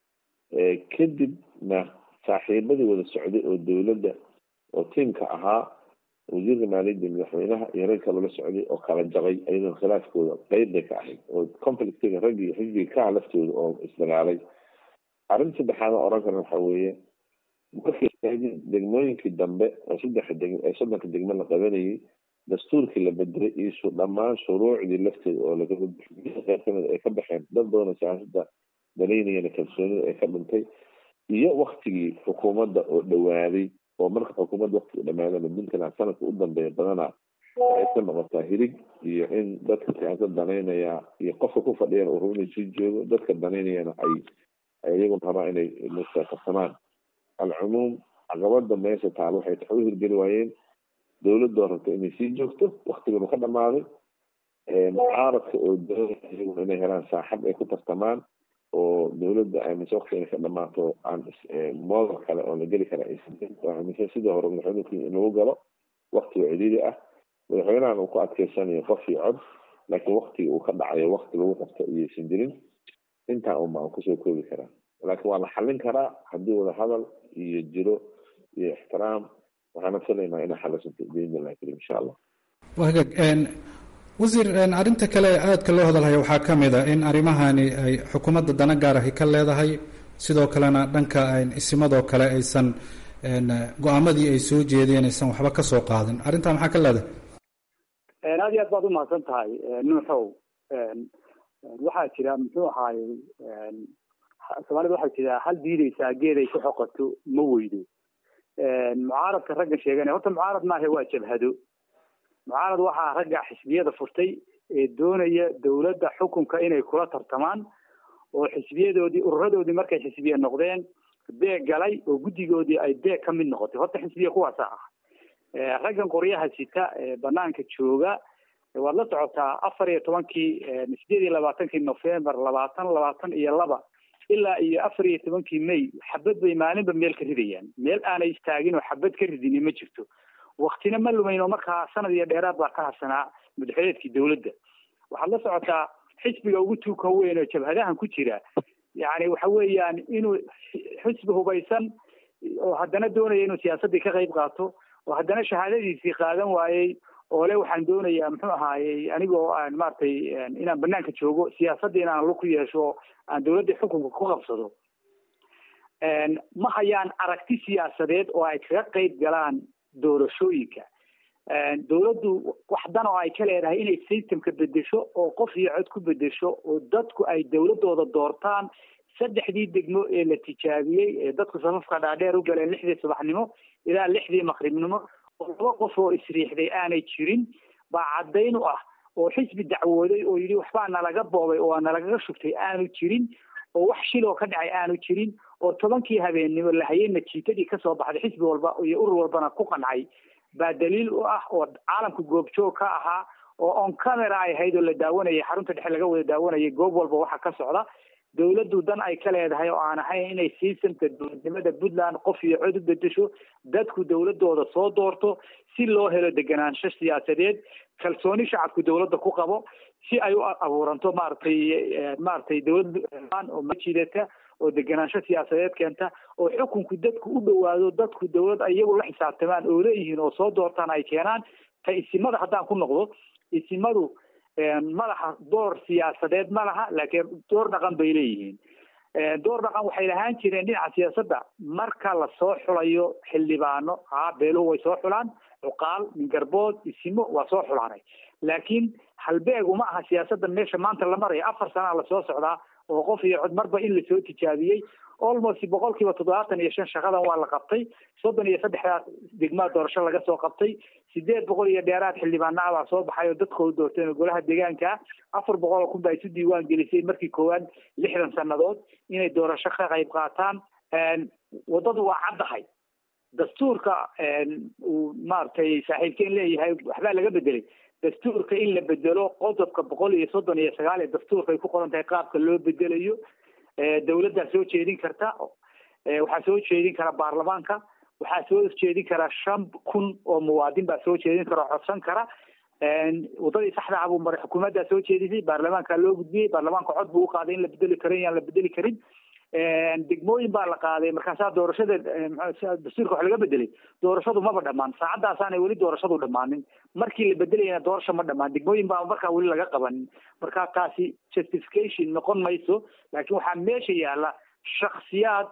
kadibna saaxiibadii wada socday oo dowladda oo tiimka ahaa wasiirka maaliyadda madaxweynaha iyo rag kaloo la socday oo kala jabay ayadoon khilaafkooda qeyb bay ka ahayd oo conflictiga raggii xisbiga ka ah laftooda oo isdagaalay arrinta saddexaad oo oran karna waxa weeye markii degmooyinkii dambe oo saddexa deg soddonka degmo la qabanayay dastuurkii la bedelay iyo dhammaan shuruucdii lafteeda oo laga qeyb kamid ay ka baxeen dad badan oo siyaasada danaynayana kalsoonida ay ka dhintay iyo waktigii xukuumadda oo dhawaaday oo marka xukuumadda waktiga dhamaadana puntland sanadka u dambeeya badana ay ka noqotaa hirig iyo in dadka siyaasad danaynaya iyo qofka ku fadhiyana uu rabo inuu sii joogo dadka danaynayana ay iyagun rabaa inay mustaqabsamaan alcumuum caqabada meesha taalo waxay tax u hirgeli waayeen dowladoo rabta inay sii joogto waktiganu ka dhamaaday mucaaradka oo doonaya iyaguna inay helaan saaxab ay ku tartamaan oo dowladda aaminsan wakti inay ka dhamaato aan moodal kale oo la geli kara aaminsan sidii hore madaxweynuhu in lagu galo waktiga cidhiiri ah madaxweynahan uu ku adkeysanayo qof iyo cod laakiin waktiga uu ka dhacayo wakti lagu qabto iyaysan jirin intaa unba aan kusoo koobi karaa laakiin waa la xallin karaa haddii wada hadal iyo jiro iyo ixtiraam waxaana filaynaa inay xalisanto biidni illahi karim insha allah waa hagaag wasiir arrinta kale aadka loo hadalhayo waxaa ka mid a in arrimahani ay xukuumadda dana gaar ahi ka leedahay sidoo kalena dhanka isimadoo kale aysan go-aamadii ay soo jeedeen aysan waxba ka soo qaadin arrintaa maxaa ka leedahay aad iyo aad baad umahadsan tahay nuuxow waxaa jira muxuu ahaayey soomaalida waxaa jira hal diideysaa geed ay ku xoqato ma weydo mucaaradka ragga sheeganaya horta mucaarad maaha waa jabhado mucaarad waxaa ragga xisbiyada furtay ee doonaya dowladda xukunka inay kula tartamaan oo xisbiyadoodii ururadoodii markay xisbiye noqdeen beeg galay oo guddigoodii ay beeg ka mid noqotay horta xisbiya kuwaasa ah raggan qoryaha sita ee banaanka jooga waad la socotaa afar iyo tobankii sideed iyo labaatankii november labaatan labaatan iyo laba ilaa iyo afar iyo tobankii may xabad bay maalinba meel ka ridayaan meel aanay istaagin oo xabad ka ridini ma jirto waktina ma lumayn oo markaa sanad iyo dheeraad baa ka hadsanaa madaxweneedkii dowladda waxaad la socotaa xisbiga ugu tuuka weyn oo jabhadahan ku jira yani waxa weeyaan inuu xisbi hubaysan oo haddana doonaya inuu siyaasaddii ka qayb qaato oo haddana shahaadadiisii qaadan waayey oo le waxaan doonayaa muxuu ahaayey anigoo aan maaragtay inaan banaanka joogo siyaasadda inaan lug ku yeesho aan dowladda xukunka ku qabsado ma hayaan aragti siyaasadeed oo ay kaga qayb galaan doorashooyinka dowladdu wax dan oo ay ka leedahay inay systemka bedesho oo qof iyo cod ku bedesho oo dadku ay dowladooda doortaan saddexdii degmo ee la tijaabiyey ee dadku safafka dhaadheer u galeen lixdii subaxnimo ilaa lixdii maqribnimo oo laba qof oo isriixday aanay jirin baa caddayn u ah oo xisbi dacwooday oo yidhi waxbaa nalaga boobay oo nalagaga shugtay aanu jirin oo wax shiloo ka dhacay aanu jirin oo tobankii habeennimo lahayay natiijadii kasoo baxday xisbi walba iyo urur walbana ku qancay baa daliil u ah oo caalamka goobjoog ka ahaa oo on camera ay ahayd oo la daawanayay xarunta dhexe laga wada daawanayay goob walba waxa ka socda dowladdu dan ay ka leedahay oo aan ahayn inay systemka dowladnimada puntland qof iyo cod u bedesho dadku dowladooda soo doorto si loo helo deganaansho siyaasadeed kalsooni shacabku dowladda ku qabo si ay u abuuranto maaragtay maaragtay dowlad oo majidata oo deganaansho siyaasadeed keenta oo xukunku dadku u dhowaado dadku dowlad iyagu la xisaabtamaan oo leeyihiin oo soo doortaan ay keenaan ta isimada haddaan ku noqdo isimadu madaxa door siyaasadeed ma laha laakiin door dhaqan bay leeyihiin door dhaqan waxay lahaan jireen dhinaca siyaasadda marka lasoo xulayo xildhibaano haa beeluhu way soo xulaan cuqaal mingarbood isimo waa soo xulaanay laakiin halbeeg uma aha siyaasadda meesha maanta la maraya afar sanaa lasoo socdaa oo qof iyo cod marba in lasoo tijaabiyey almost boqol kiiba toddobaatan iyo shan shaqadan waa la qabtay soddon iyo saddexdaa degmaa doorasho laga soo qabtay sideed boqol iyo dheeraad xildhibaana baa soo baxay oo dadkooda doorteen oo golaha deegaanka afar boqol oo kun baa isu diiwaan gelisay markii koowaad lixdan sannadood inay doorasho ka qayb qaataan waddadu waa caddahay dastuurka uu maaragtay saaxiibkeen leeyahay waxbaa laga bedelay dastuurka in la bedelo qodobka boqol iyo soddon iyo sagaal ee dastuurka ay ku qoran tahay qaabka loo bedelayo dowladdaa soo jeedin karta waxaa soo jeedin kara baarlamaanka waxaa soo jeedin kara shan kun oo muwaadin baa soo jeedin kara oo codsan kara waddadii saxda ah buu maray xukuumaddaa soo jeedisay baarlamaanka loo gudbiyey baarlamaanka cod buu uqaaday in la bedeli karo in aan la bedeli karin degmooyin baa la qaaday markaasaa doorashada dastuurka wax laga bedelay doorashadu maba dhamaan saacadaasaanay weli doorashadu dhammaanin markii la bedelayana doorasho ma dhamaan degmooyin baa markaa weli laga qabanin marka taasi justification noqon mayso laakiin waxaa meesha yaala shaksiyaad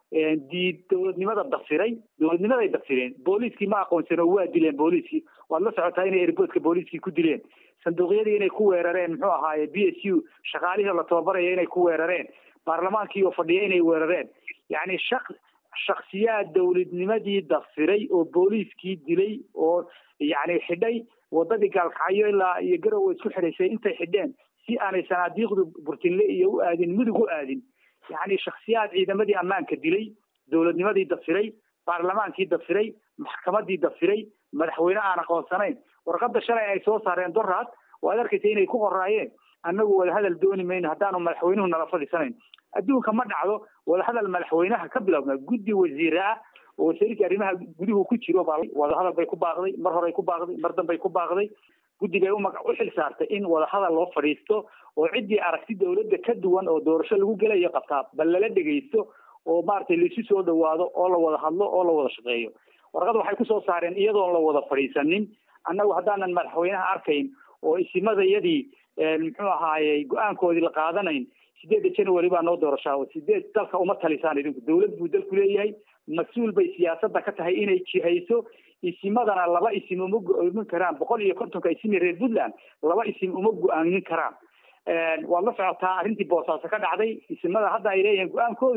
diid dowladnimada dafiray dowladnimaday dafireen booliiskii ma aqoonsan oo waa dileen booliiskii waad la socotaa inay airboodka booliiskii ku dileen sanduuqyadii inay ku weerareen muxuu ahaaye b s u shaqaalihii la tababaraya inay ku weerareen baarlamaankii oo fadhiya inay weerareen yacni shak shaksiyaad dowladnimadii dafiray oo booliiskii dilay oo yacni xidhay waddadii gaalkacyo ilaa iyo garowe isku xidhaysay intay xidheen si aanay sanaadiiqdu burtinle iyo u aadin mudug u aadin yacni shaksiyaad ciidamadii ammaanka dilay dowladnimadii dafiray baarlamaankii dafiray maxkamadii dafiray madaxweyne aan aqoonsanayn warqadda shalay ay soo saareen doraad waad arkaysa inay ku qoraayeen annagu wadahadal dooni mayno haddaanu madaxweynuhu nala fadhiisanayn adduunka ma dhacdo wadahadal madaxweynaha ka bilowna guddi wasiire ah oo wasiirkii arrimaha guduhu ku jiro baa wadahadal bay ku baaqday mar horey ku baaqday mar dambay ku baaqday guddi bay uma u xil saartay in wadahadal loo fadhiisto oo ciddii aragti dowladda ka duwan oo doorasho lagu gelayo qabtaa bal lala dhegaysto oo maaragtay laisu soo dhawaado oo la wada hadlo oo la wada shaqeeyo warqad waxay kusoo saareen iyadoon la wada fadhiisanin annagu haddaanan madaxweynaha arkayn oo isimadayadii muxuu ahaayey go-aankoodii la qaadanayn sideedda january baa noo doorashaa sideed dalka uma talisaan idinku dowlad buu dalku leeyahay mas-uul bay siyaasadda ka tahay inay jihayso isimadana laba isim uma go-aamin karaan boqol iyo kontonka isimi reer puntland laba isim uma go-aamin karaan waad la socotaa arrintii boosaaso ka dhacday isimada hadda ay leeyihiin go-aankoodu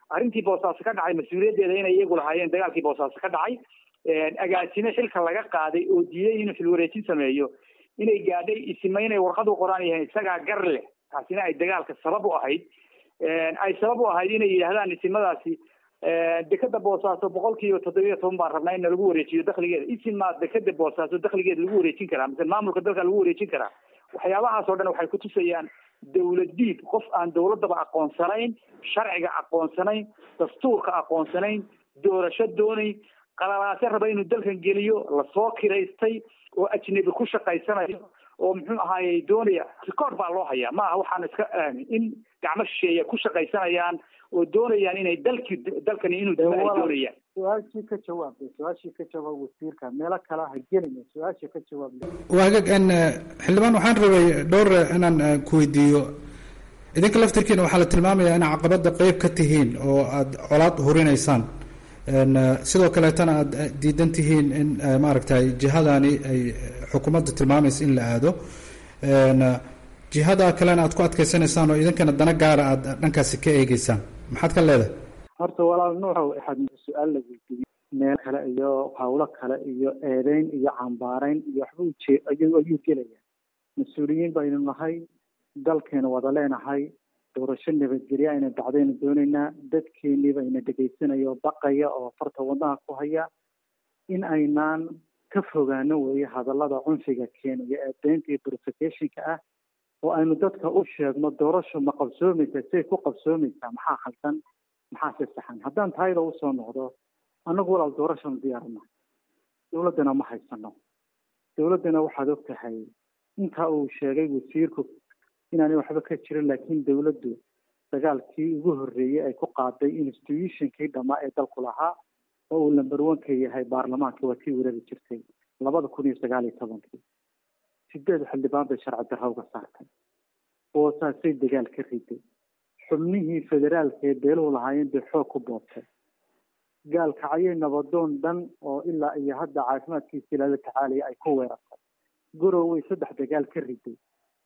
arrintii boosaaso ka dhacay mas-uuliyaddeeda inay iyagu lahaayeen dagaalkii boosaaso ka dhacay agaasime xilka laga qaaday oo diiday inuu xilwareejin sameeyo inay gaadhay isima inay warqad u qoraan yahayn isagaa gar leh taasina ay dagaalka sabab u ahayd ay sabab u ahayd inay yidhaahdaan isimadaasi dekeda boosaaso boqol kiiba toddobiyo toban baan rabnaa in lagu wareejiyo dakligeeda isimaa dekeda boosaaso dakligeeda lagu wareejin karaa mise maamulka dalka lagu wareejin karaa waxyaabahaas oo dhan waxay kutusayaan dawlad diid qof aan dawladaba aqoonsanayn sharciga aqoonsanayn dastuurka aqoonsanayn doorasho doonayn qalalaase raba inuu dalkan geliyo lasoo kiraystay oo ajnebi ku shaqaysanayo oo muxuu ahaayey doonaya record baa loo hayaa maaha waxaan iska in gacmo shisheeya ku shaqaysanayaan oo doonayaan inay dalkii dalkani inuu dima ay doonayaan su-aashii ka jawaabay su-aashii ka jawaab wasiirka meelo kale ha gelina su-aashii ka jawaab waagag n xildhibaan waxaan rabay dhowr inaan ku weydiiyo idinka laftirkiina waxaa la tilmaamayaa inaa caqabada qeyb ka tihiin oo aada colaad hurinaysaan sidoo kaleetana aada diidan tihiin in maaragtay jihadani ay xukuumadda tilmaamaysa in la aado jihada kalena aad ku adkeysanaysaan oo idinkana dana gaara aada dhankaasi ka eegeysaan maxaad ka leedahay horta walaal nuuxow waxaad su-aal la weydiiyey meel kale iyo hawlo kale iyo eedeyn iyo cambaarayn iyo waxba ujee ayuu ayuu gelaya mas-uuliyiin baynu nahay dalkeenu wada leenahay doorasho nabadgelye ayna dacdaynu doonaynaa dadkeenii bayna dhegaysanaya oo baqaya oo farta wadnaha ku haya in aynaan ka fogaano weeye hadallada cunfiga keenaya ee deynta iyo verificationka ah oo aynu dadka u sheegno doorasho ma qabsoomaysaa say ku qabsoomaysaa maxaa khaldan maxaa si saxan haddaan taayada usoo noqdo annagu walaal doorashanu diyaarna dowladdana ma haysano dowladdana waxaad og tahay intaa uu sheegay wasiirku inaanay waxba ka jirin laakiin dowladdu dagaalkii ugu horreeyey ay ku qaaday institutionkii dhammaa ee dalku lahaa oo uu lamber one ka yahay baarlamaanka waa tii weerari jirtay labada kun iyo sagaal iyo tobankii sideed xildhibaan bay sharci darra uga saartay oo saasay dagaal ka riday xubnihii federaalka ee beeluhu lahaayeen bay xoog ku boobtay gaalkacyay nabadoon dhan oo ilaa iyo hadda caafimaadkiisii lala tacaalaya ay ku weerartay gurowey saddex dagaal ka riday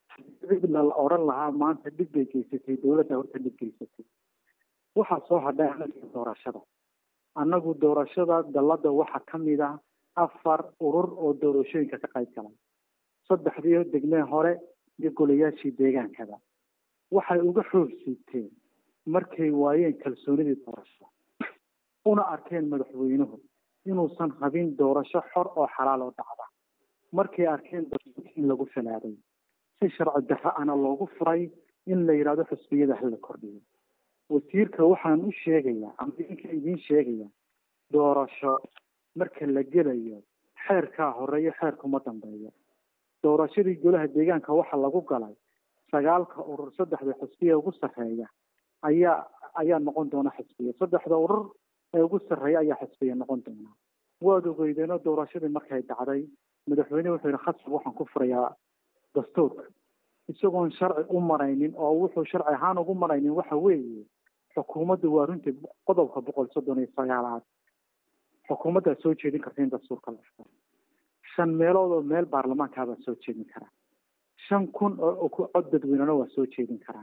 la odhan lahaa maanta dhib bay geysatay dowladda horta dhib geysatay waxaa soo hadhay anaga doorashada annagu doorashada dalladda waxaa ka mid ah afar urur oo doorashooyinka ka qayb galay saddexdii degmee hore iyo golayaashii deegaankada waxay uga xoog siibteen markay waayeen kalsoonidii doorasho una arkeen madaxweynuhu inuusan qabin doorasho xor oo xalaal oo dhacda markay arkeen in lagu falaaday si sharci darro ana loogu furay in la yidhahdo xusbiyada hala kordhiyo wasiirka waxaan u sheegayaa ama idinka idiin sheegaya doorasho marka la gelayo xeerkaa horeeyo xeerkuma dambeeyo doorashadii golaha deegaanka waxaa lagu galay sagaalka urur saddexda xusbiya ugu sarreeya ayaa ayaa noqon doona xisbiya saddexda urur ee ugu sarreeya ayaa xisbiya noqon doona waad ogeydeenoo doorashadii markay dhacday madaxweyne wuxuu yihi khasab waxaan ku furayaa dastuurka isagoon sharci u maraynin oo wuxuu sharci ahaan ugu maraynin waxa weeye xukuumaddu waa runtii qodobka boqol soddon iyo sagaalaad xukuumaddaa soo jeedin karta in dastuurka la furo shan meelood oo meel baarlamaankaabaa soo jeedin karaa shan kun oo cod dadweynena waa soo jeedin karaan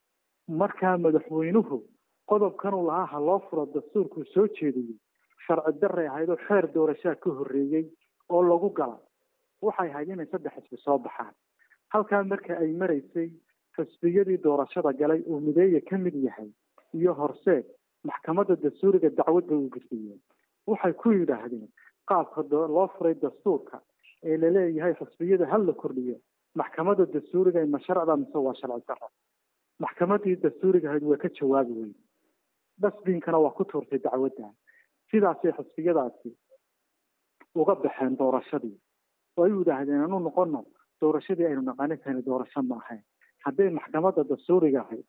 markaa madaxweynuhu qodobkanuu lahaa ha loo furo dastuurkuu soo jeediyey sharci darray ahayd oo xeer doorashaa ka horreeyey oo lagu gala waxay ahayd inay saddex xisbi soo baxaan halkaa marka ay maraysay xisbiyadii doorashada galay uu mideeya ka mid yahay iyo horseed maxkamadda dastuuriga dacwadda u gudbiyeen waxay ku yidhaahdeen qaabka loo furay dastuurka ee laleeyahay xisbiyada hal la kordhiyo maxkamadda dastuuriga ma sharcda mise waa sharci darro maxkamaddii dastuuriga ahayd waa ka jawaabi weyn dhasbiinkana waa ku tuurtay dacwadda sidaasay xisbiyadaasi uga baxeen doorashadii oo ay yidhaahdeen anu noqono doorashadii aynu naqaani tani doorasho ma ahayn hadday maxkamadda dastuuriga ahayd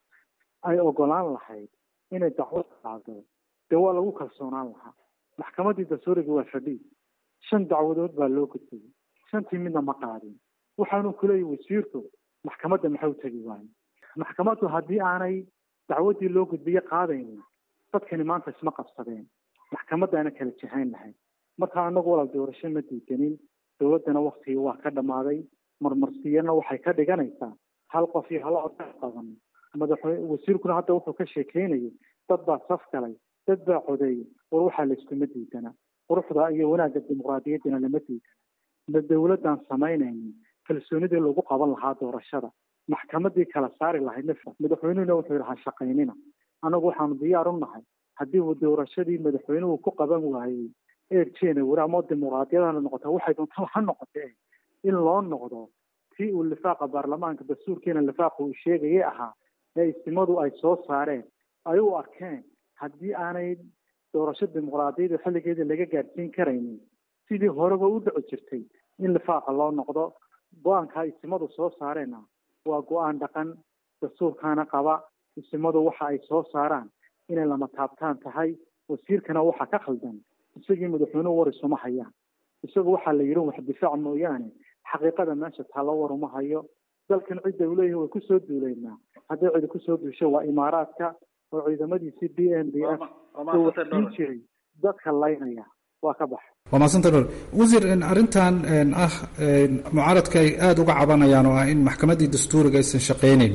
ay ogolaan lahayd inay dacwad qaado dee waa lagu kalsoonaan lahaa maxkamaddii dastuuriga waa fadhii shan dacwadood baa loo gudbiyey shantii midna ma qaadin waxaanu kuleeyahy wasiirku maxkamadda maxay u tegi waaye maxkamaddu haddii aanay dacwaddii loo gudbiye qaadaynin dadkani maanta isma qabsadeen maxkamadaana kala jahayn lahayd marka anagu walaal doorasho ma diidanin dowladdana waktigii waa ka dhammaaday marmarsiyana waxay ka dhiganaysaa hal qof iyo hal cod qaban madaxweyne wasiirkuna hadda wuxuu ka sheekeynayay dad baa saf galay dad baa codeeyey war waxaa layskuma diidana quruxda iyo wanaagga dimuqraadiyaddina lama diidana ma dowladdan samaynaynin kalsoonidii lagu qaban lahaa doorashada maxkamadii kala saari lahayd nafsa madaxweynuhuna wuxuu yidhi ha shaqaynina annagu waxaanu diyaar u nahay haddii uu doorashadii madaxweynuhu ku qaban waayey eer january ama dimuqraadiyadana noqota waxay doontaba ha noqotee in loo noqdo tii uu lifaaqa baarlamaanka dastuurkiina lifaaqa uu sheegayay ahaa ee istimadu ay soo saareen ay u arkeen haddii aanay doorasho dimuqraadiyada xilligeeda laga gaadhsiin karaynin sidii horeba u dhici jirtay in lifaaqa loo noqdo go-aanka istimadu soo saareenna waa go-aan dhaqan dastuurkaana qaba istimadu waxa ay soo saaraan inay lama taabtaan tahay wasiirkana waxa ka khaldan isagii madaxweynuhu war isuma hayaan isagu waxaa la yidhi wax difaac mooyaane xaqiiqada meesha taalo war uma hayo dalkan cidda uu leeyahay way kusoo duuleynaa hadday cidi kusoo duusho waa imaaraadka oo ciidamadiisii b n b f uu waxsiin jiray dadka laynaya waa ka baxa waa mahadsanta dhor wasiir arrintan ah mucaaradka ay aada uga cabanayaan oo ah in maxkamaddii dastuuriga aysan shaqaynayn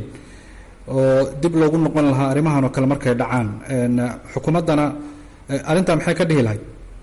oo dib loogu noqon lahaa arrimahan oo kale markay dhacaan xukuumaddana arrintaa maxay ka dhihi lahayd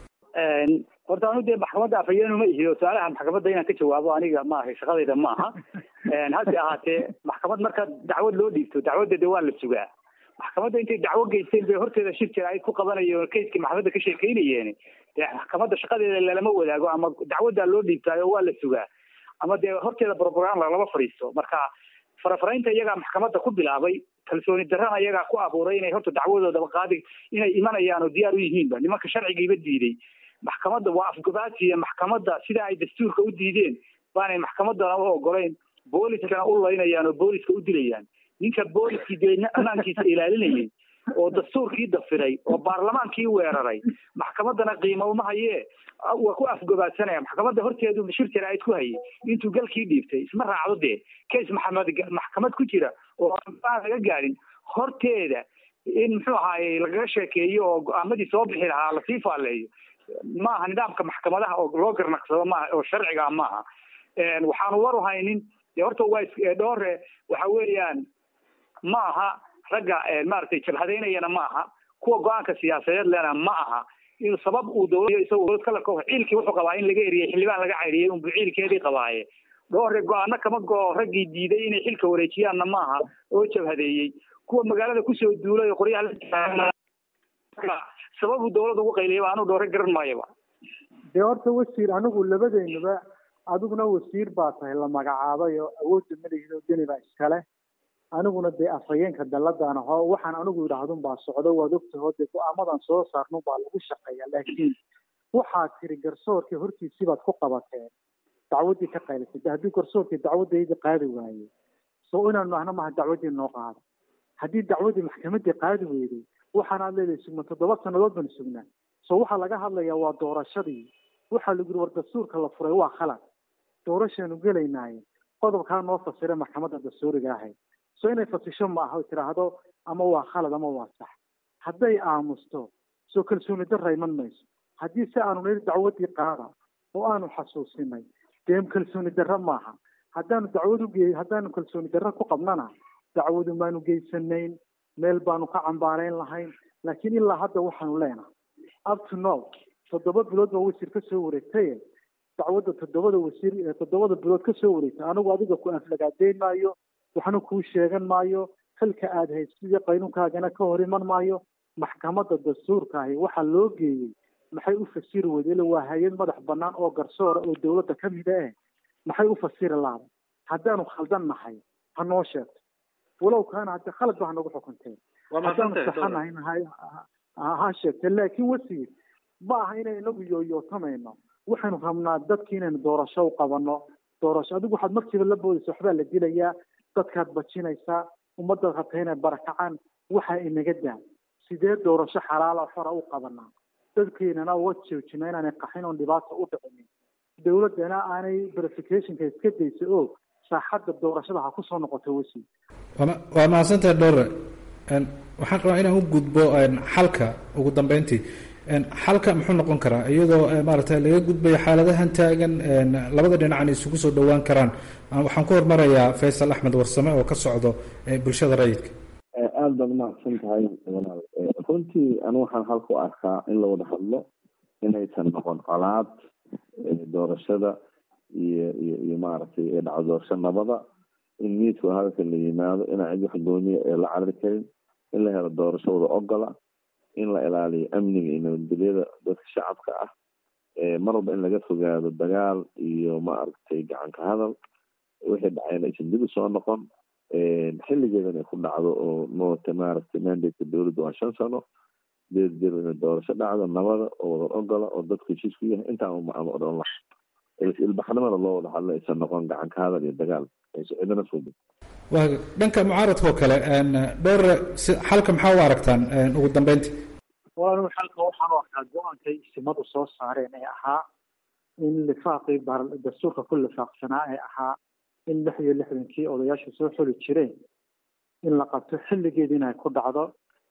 horta anu dee maxkamadda afhayeenu ma ihiyo su-aalaha maxkamadda inaan ka jawaabo aniga maaha shaqadayda ma aha hase ahaatee maxkamad marka dacwad loo dhiibto dacwadda de waa la sugaa maxkamadda intay dacwo geysteen bay horteeda shir jira ay ku qabanayeen kayskii maxkamadda ka sheekeynayeen dee maxkamadda shaqadeeda lalama wadaago ama dacwaddaa loo dhiibtaayo waa la sugaa ama dee horteeda brogram lalama fadhiisto marka farafaraynta iyagaa maxkamadda ku bilaabay kalsooni darrana iyagaa ku abuuray inay horta dacwadoodaba qaadi inay imanayaan oo diyaar u yihiinba nimanka sharcigiiba diiday maxkamadda waa afgabaasiya maxkamadda sida ay dastuurka u diideen baanay maxkamaddana u ogolayn booliskana u laynayaan oo booliska u dilayaan ninka booliskii dee ammaankiisa ilaalinayay oo dastuurkii dafiray oo baarlamaankii weeraray maxkamaddana qiimo uma hayee waa ku afgabaadsanaya maxkamadda horteedu shir jaraa'id ku hayay intuu galkii dhiibtay isma raacdo dee case maxamed maxkamad ku jira oo aan laga gaadhin horteeda in muxuu ahaaye lagaga sheekeeyo oo go-aamadii soo bixi lahaa lasii faaleeyo maaha nidaamka maxkamadaha oo loo garnaqsado maaha oo sharciga maaha waxaanu war u haynin dee horta waa dhoore waxa weeyaan ma aha ragga maaragtay jabhadaynayana ma aha kuwa go-aanka siyaasadeed lena ma aha in sabab uu dowlad isagoo dowlad kalarka ciilkii wuxuu qabaa in laga eriyey xildhibaan laga caydhiyey unbu ciilkeedii qabaaye dhoore go-aano kama go-o raggii diiday inay xilka wareejiyaanna maaha oo jabhadeeyey kuwa magaalada kusoo duulay oo qoryaha la sababu dowlad ugu qayliyaba anu dhoore garan maayaba dee horta wasiir anigu labadeenuba adiguna wasiir baa tahay la magacaabay oo awoodda madaxido deni baa iskale aniguna dee afhayeenka dalladaan aho waxaan anigu idhaahdun baa socdo waad ogtaho dee go-aamadan soo saarnun baa lagu shaqeeya laakiin waxaad tiri garsoorkii hortiisii baad ku qabateen dacwaddii ka qaylisay de haddii garsoorkii dacwaddaydii qaadi waaye so inaanu nahno maha dacwaddii noo qaada haddii dacwaddii maxkamaddii qaadi weyday waxaanaad leedahay sugna toddoba sannadood baan sugnaa so waxaa laga hadlayaa waa doorashadii waxaa lagu yiri war dastuurka la furay waa khalad doorashaanu gelaynaaye qodobkaa noo fasira maxkamadda dastuuriga ahayd so inay fasisho ma aha tiraahdo ama waa khalad ama waa sax hadday aamusto soo kalsooni darra iman mayso haddii si aanu niri dacwaddii qaada oo aanu xasuusinay dee kalsooni darra maaha haddaanu dacwad uge haddaanu kalsooni darra ku qabnana dacwadu maanu geysanayn meel baanu ka cambaarayn lahayn laakiin ilaa hadda waxaanu leenahay up to now toddoba bilood baa wasiir ka soo wareegtaye dacwadda toddobada wasiir toddobada bilood ka soo wareegtay anigu adiga ku aflagaadeyn maayo waxna kuu sheegan maayo xilka aad haysidii qaynuunkaagana ka hor iman maayo maxkamadda dastuurkaahi waxaa loo geeyey maxay u fasiri weyde ila waa hay-ad madax bannaan oo garsoora oo dowladda ka mida eh maxay u fasiri laada haddaanu khaldan nahay ha noo sheegto walow kaana hadde khalad ba hanagu xukunteen haddaanu saxanahayn ha sheegte laakiin wasiir ma aha inay inagu yooyootamayno waxaynu rabnaa dadki inaynu doorasho u qabano doorasho adigu waxaad markiiba la boodaysa waxbaa la dilayaa dadkaad bajinaysaa ummadaad rabta inay barakacaan waxaa inaga daa sidee doorasho xalaala xora u qabanaa dadkeenana uga joojina inaanay qaxin oon dhibaata u dhicinin dowladdana aanay verificationka iska daysa oo saaxadda doorashada ha kusoo noqoto wasiir waa mahadsantahay dhowre waxaan rabaa inaan u gudbo xalka ugu dambeyntii xalka muxuu noqon karaa iyadoo maaragtay laga gudbayo xaaladahan taagan labada dhinacna isugu soo dhowaan karaan waxaan ku hormarayaa faysal axmed warsame oo ka socdo bulshada rayidka aada baad umahadsan tahay runtii anu waxaan halka u arkaa in la wada hadlo inaysan noqon colaad doorashada iyo iyo iyo maaragtay ee dhaco doorasho nabada in miidka hadalka la yimaado inaan cid wax gooniya ee la carari karin in la helo doorasho wada ogola in la ilaaliyo amniga iyo nabadgelyada dadka shacabka ah mar walba in laga fogaado dagaal iyo maaragtay gacanka hadal wixii dhacayna aysan dib usoo noqon xilligeedan ay ku dhacdo oo moota maaragtay mandate dowladda waa shan sano deed jiro inay doorasho dhacdo nabada oo wada ogola oo dadku heshiis ku yahay intaan uma odhan laha ilbaxnimada loo wada hadlo aysan noqon gacanka hadal iyo dagaal aysan cidina foogin waa dhanka mucaaradka oo kale dhowr xalka maxaa u aragtaan ugu dambeynti walaal xalka waxaan u arkaa go-aankay isimadu soo saareen ee ahaa in lifaaqii dastuurka ku lifaaqsanaa ee ahaa in lix iyo lixdankii odayaasha soo xuli jireen in la qabto xilligeeda inay ku dhacdo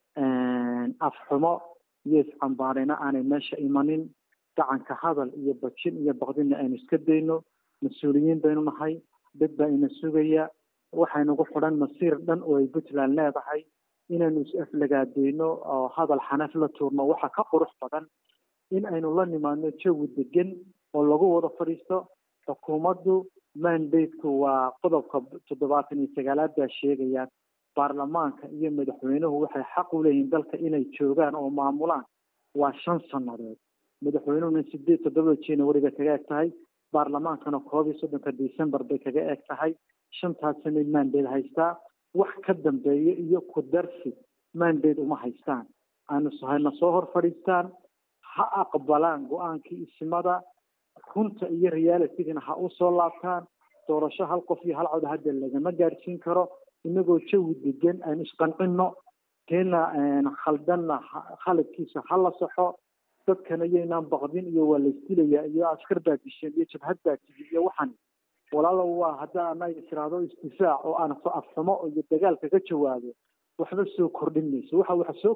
afxumo iyo iscambaarina aanay meesha imanin gacanka hadal iyo bajin iyo baqdina aynu iska dayno mas-uuliyiin baynu nahay dad baa ina sugaya waxaynagu xidhan masiir dhan oo ay puntland leedahay inaynu is-aflagaadeyno oo hadal xanaf la tuurno waxa ka qurux badan in aynu la nimaadno jawi degan oo lagu wada fadhiisto xukuumaddu mandateku waa qodobka toddobaatan iyo sagaalaad baa sheegayaan baarlamaanka iyo madaxweynuhu waxay xaq u leeyihiin dalka inay joogaan oo maamulaan waa shan sannadood madaxweynuhuna sideed toddobada january bay kaga eg tahay baarlamaankana koob iyo soddonka december bay kaga eg tahay shantaas sanay mandate haystaa wax ka dambeeya iyo ku darsi mandate uma haystaan aanu hayna soo hor fadhiistaan ha aqbalaan go-aankii isimada runta iyo realitigana ha usoo laabtaan doorasho hal qof iyo hal cod hadda lagama gaadhsiin karo inagoo jawi degan aynu isqancino keena khaldanna khaladkiisa ha la saxo dadkana iyaynaan baqdin iyo waa laysdilayaa iyo askar baa disheen iyo jabhad baa tigi iyo waxan walaalo waa hadda anaga tiraahdo istifaac oo aan afxumo iyo dagaalka ka jawaabo waxba soo kordhin mayso waxa waxa soo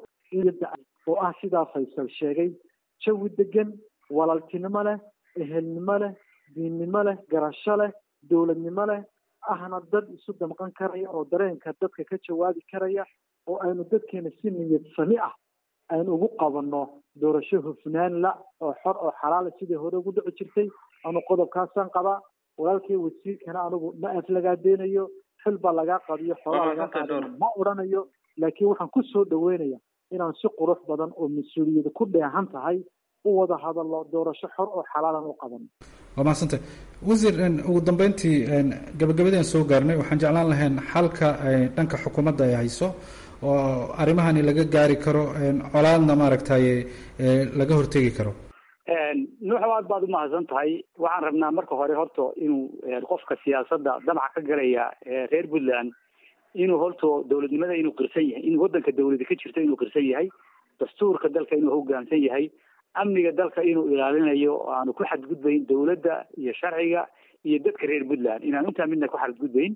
oo ah sidaa faysal sheegay jawi degan walaaltinimo leh ehelnimo leh diinnimo leh garasho leh dowladnimo leh ahna dad isu damqan karaya oo dareenka dadka ka jawaabi karaya oo aynu dadkeena si niyad sami ah aynu ugu qabanno doorasho hufnaan la oo xor oo xalaala sidii hore ugu dhici jirtay anu qodobkaasaan qabaa walaalkay wasiirkana anigu ma aflagaadeynayo xil baa lagaa qadiyo xoolaa lagaa qaadana ma odhanayo laakiin waxaan ku soo dhaweynaya inaan si qurux badan oo mas-uuliyada ku dheehan tahay u wada hadallo doorasho xor oo xalaalan u qaban waa mahadsantay wasiir ugu dambeyntii gabagabadeen soo gaarnay waxaan jeclaan lahayn xalka dhanka xukuumadda ay hayso oo arrimahani laga gaari karo colaadna maaragtay laga hortegi karo nuuxow aad baad umahadsan tahay waxaan rabnaa marka hore horta inuu qofka siyaasadda damaca ka galaya reer puntland inuu horta dowladnimada inuu qirsan yahay in waddanka dowlada ka jirto inuu qirsan yahay dastuurka dalka inuu hoggaansan yahay amniga dalka inuu ilaalinayo oo aanu ku xadgudbayn dowladda iyo sharciga iyo dadka reer puntland inaan intaa midna ku xadgudbayn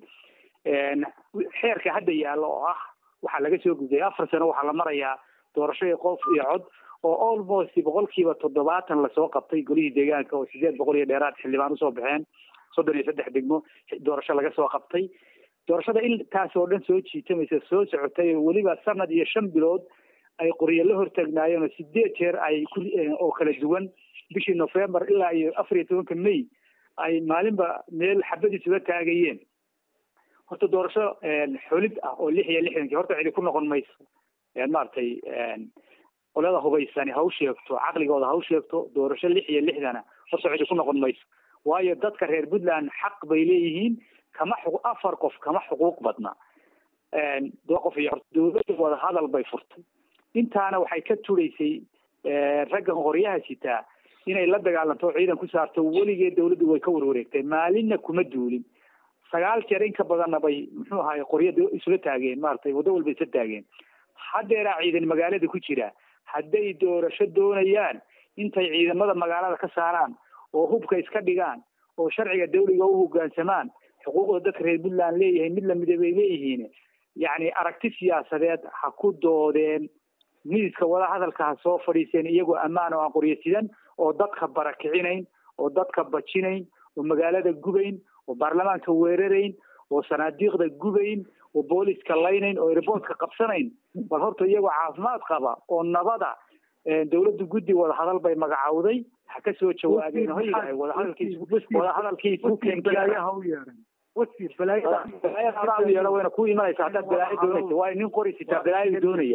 xeerka hadda yaalla oo ah waxaa laga soo gudbay afar sano waxaa la marayaa doorasho qof iyo cod oo almost boqolkiiba toddobaatan lasoo qabtay golihii deegaanka oo sideed boqol iyo dheeraad xildhibaan usoo baxeen soddon iyo saddex degmo doorasho laga soo qabtay doorashada intaas oo dhan soo jiitamaysa soo socotay weliba sanad iyo shan bilood ay qoryo la hortaagnaayeen oo sideed jeer ay ku oo kala duwan bishii november ilaa iyo afar iyo tobanka may ay maalinba meel xabadiisuga taagayeen horta doorasho xulid ah oo lix iyo lixdankii horta cidi ku noqon mayso maaragtay qolada hubaysani ha u sheegto caqligooda ha u sheegto doorasho lix iyo lixdana horta cidi ku noqon mayso waayo dadka reer puntland xaq bay leeyihiin kama xu afar qof kama xuquuq badna qof iyo dowladda wada hadal bay furtay intaana waxay ka turaysay raggan qoryaha sitaa inay la dagaalanto oo ciidan ku saarto weligeed dowladdu way ka warwareegtay maalinna kuma duulin sagaal jeer in ka badanna bay muxuu ahaay qoryo isla taageen maaragtay waddo walba isla taageen haddeeraa ciidan magaalada ku jira hadday doorasho doonayaan intay ciidamada magaalada ka saaraan oo hubka iska dhigaan oo sharciga dawliga u hoggaansamaan xuquuqda dadka reer puntland leeyahay mid lamida bay leeyihiin yacni aragti siyaasadeed ha ku doodeen miiska wada hadalka ha soo fadhiiseen iyagoo ammaan oo aan qoryo sidan oo dadka barakicinayn oo dadka bajinayn oo magaalada gubayn oo baarlamaanka weerarayn oo sanaadiiqda gubayn oo booliska laynayn oo riboortka qabsanayn bal horta iyagoo caafimaad qaba oo nabada dawladdu guddi wadahadal bay magacawday ha ka soo jawaabeen hoygahay wadahadalkiis wadahadalkiisu balaayaha u yeedhan wasiir balaayada balaayadaa u yeedha wayna ku imanaysa haddaad balaayo doonaysa waayo nin qori sitaa balaayo doonaya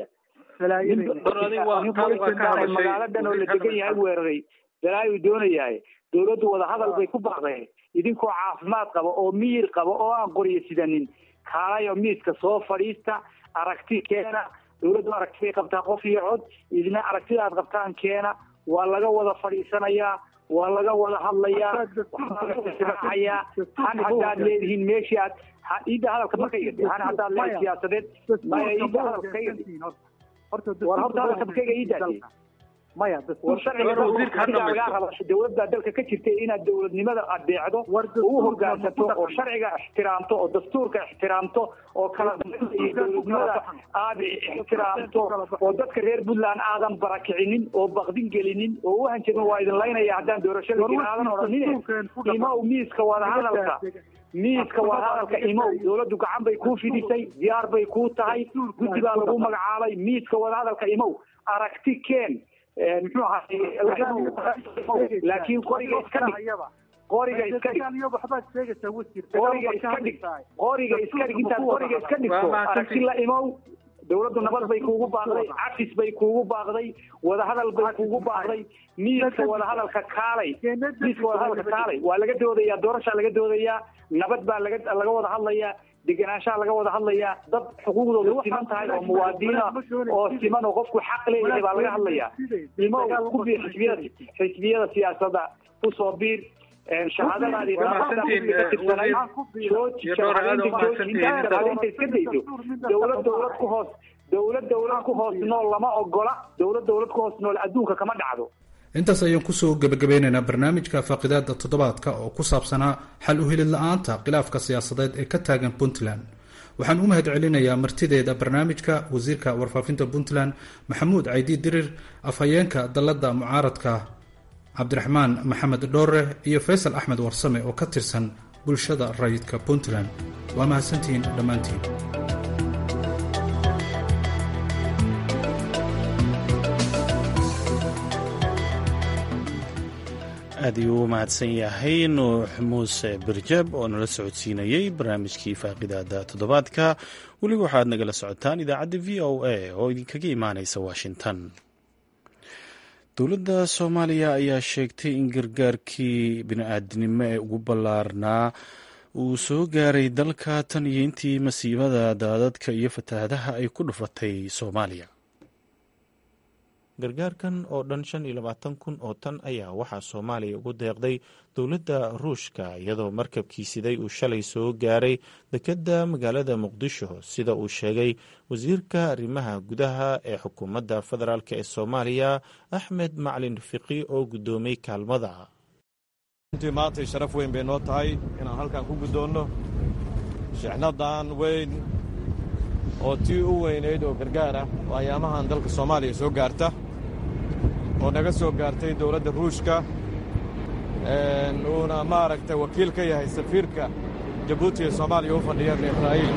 magaalo dhan oo la degan yahay weeraray balaayu doonayahay dawladdu wadahadal bay ku baqdeen idinkoo caafimaad qaba oo miyir qaba oo aan qoriyo sidanin kaalayo miiska soo fadhiista aragti keena dawladdu aragti bay qabtaa qof iyo cod idina aragtida aad qabtaan keena waa laga wada fadhiisanayaa waa laga wada hadlayaa waxaayaa han haddaad leedihiin meeshii aad iidda hadalka marka han haddaad leedahay siyaasadeed maya iidda hadalka kayga war horta hadalka makayga iiddaasi maya war sharciga lagaa raba dawladda dalka ka jirta inaad dawladnimada adeecdo ugu hogaansato oo sharciga ixtiraamto oo dastuurka ixtiraamto oo kala iyo dawladnimada aad ixtiraamto oo dadka reer puntland aadan barakicinin oo bakdin gelinin oo u hanjabin waa idin laynaya haddaan doorasho lagin aadan odhanin imow miiska wadahadalka miiska wadahadalka imow dawladdu gacan bay kuu fidisay diyaar bay kuu tahay guddi baa lagu magacaabay miiska wadahadalka imow aragti keen muxuu ahaay laakiin qoriga iska dhig qoriga iska dhig qoriga iska dhig qoriga iska dhig intaad qoriga iska dhigto aragti la imow dawladdu nabad bay kuugu baaqday cafis bay kuugu baaqday wadahadal bay kuugu baaqday miiska wadahadalka kaalay miiska wadahadalka kaalay waa laga doodayaa doorashaa laga doodayaa nabad baa laga laga wada hadlayaa degenaanshaha laga wada hadlayaa dad xuquuqdooda siman tahay oo muwaadiniina oo siman oo qofku xaq leeyahay baa laga hadlayaa imo ku biir xisbiyada xisbiyada siyaasadda usoo biir shahaadadaadii iska dayso dawlad dawlad ku hoos dawlad dawlad ku hoos nool lama ogola dawlad dawlad ku hoos nool adduunka kama dhacdo intaas ayaan kusoo gebagabeynaynaa barnaamijka faaqidaada toddobaadka oo ku saabsanaa xal u helid la-aanta khilaafka siyaasadeed ee ka taagan puntland waxaan u mahad celinayaa martideeda barnaamijka wasiirka warfaafinta puntland maxamuud caydi dirir afhayeenka dalladda mucaaradka cabdiraxmaan maxamed dhoore iyo faysal axmed warsame oo ka tirsan bulshada rayidka puntland waa mahadsantihiin dhammaantiin aad ayuu u mahadsan yahay nuux muuse birjab oo nala socodsiinayey barnaamijkii faaqidaada toddobaadka weliba waxaad nagala socotaan idaacadda v o a oo idinkaga imaaneysa washington dowladda soomaaliya ayaa sheegtay in gargaarkii bini-aadinimo ee ugu ballaarnaa uu soo gaaray dalka tan iyo intii masiibada daadadka iyo fatahaadaha ay ku dhufatay soomaaliya gargaarkan oo dhan shan iyo labaatan kun oo tan ayaa waxaa soomaaliya ugu deeqday dowladda ruushka iyadoo markabkii siday uu shalay soo gaaray dekedda magaalada muqdisho sida uu sheegay wasiirka arrimaha gudaha ee xukuumadda federaalk ee soomaaliya axmed maclin fiqi oo guddoomay kaalmada runtii maantay sharaf weyn bay noo tahay inaan halkan ku guddoonno shixnadan weyn oo tii u weynayd oo gargaar ah oo ayaamahan dalka soomaaliya soo gaarta oo naga soo gaartay dowladda ruushka uuna maaragtay wakiil ka yahay safiirka jabuuti ee soomaaliya u fadhiya ibn israa'iil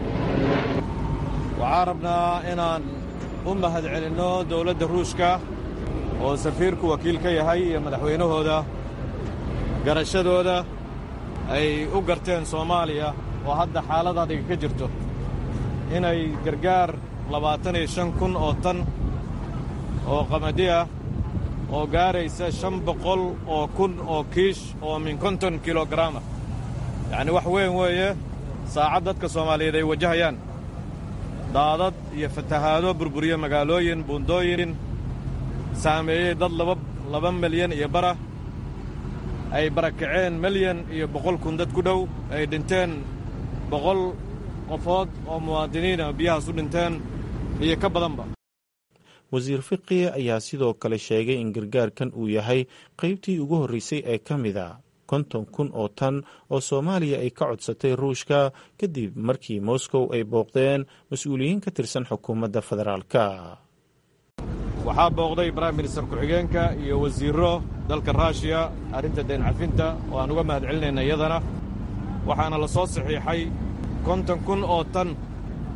waxaan rabnaa inaan u mahad celinno dowladda ruushka oo safiirku wakiil ka yahay iyo madaxweynahooda garashadooda ay u garteen soomaaliya oo hadda xaalad adiga ka jirto inay gargaar labaatan iyo shan kun oo tan oo qamadi ah oo gaaraysa shan boqol oo kun oo kiish oo min konton kilogaraamah yacni wax weyn weeye saacad dadka soomaaliyeed ay wajahayaan daadad iyo fatahaado burburiye magaalooyin buundooyin saameeyey dad laba laba milyan iyo bara ay barakaceen milyan iyo boqol kun dad ku dhow ay dhinteen boqol qofood oo muwaadiniina biyahaas u dhinteen iyo ka badanba wasiir fiqi ayaa sidoo kale sheegay in gargaarkan uu yahay qaybtii ugu horreysay ee ka mid a konton kun oo tan oo soomaaliya ay ka codsatay ruushka kadib markii moscow ay booqdeen mas-uuliyiin ka tirsan xukuumadda federaalka waxaa booqday brime minister ku-xigeenka iyo wasiirro dalka ruushiya arrinta deen cafinta oo aan uga mahad celinayna iyadana waxaana la soo saxiixay konton kun oo tan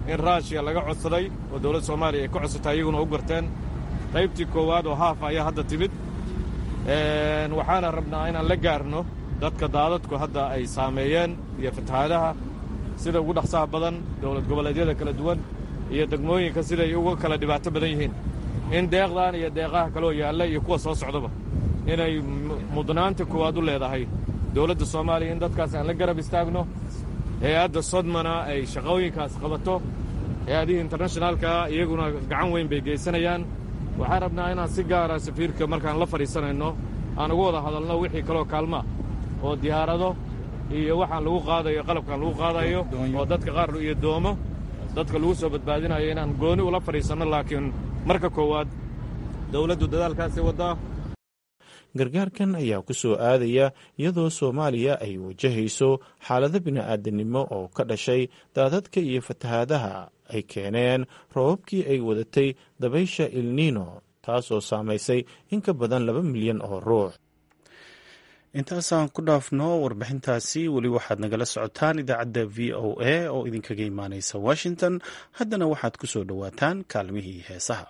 in raashiya laga codsaday oo dowladda soomaaliya ay ka codsatay iyaguna u garteen qaybtii koowaad oo haaf ayaa hadda timid waxaana rabnaa inaan la gaarno dadka daadadku hadda ay saameeyeen iyo fatahaadaha sida ugu dhaqsaha badan dowlad goboleedyada kala duwan iyo degmooyinka siday uga kala dhibaato badan yihiin in deeqdan iyo deeqaha kaloo yaalla iyo kuwa soo socdaba inay mudnaanta koowaad u leedahay dowladda soomaaliya in dadkaas aan la garab istaagno hay-adda sodmana ay shaqooyinkaas qabato hay-adihii internationaalka iyaguna gacan weyn bay geysanayaan waxaan rabnaa inaan si gaara safiirka markaan la fadhiisanayno aan uga wada hadalno wixii kaloo kaalmaa oo diyaarado iyo waxaan lagu qaadayo qalabkaan lagu qaadayo oo dadka qaar iyo doomo dadka lagu soo badbaadinayo inaan gooni ula fadhiisanno laakiin marka koowaad dowladdu dadaalkaasi waddaa gargaarkan ayaa ku soo aadaya iyadoo soomaaliya ay wajahayso xaalado bini'aadanimo oo ka dhashay daadadka iyo fatahaadaha ay keeneen roobabkii ay wadatay dabaysha ilniino taasoo saamaysay in ka badan laba milyan oo ruux intaasaan ku dhaafno warbixintaasi weli waxaad nagala socotaan idaacadda v o a oo idinkaga imaaneysa washington haddana waxaad ku soo dhowaataan kaalmihii heesaha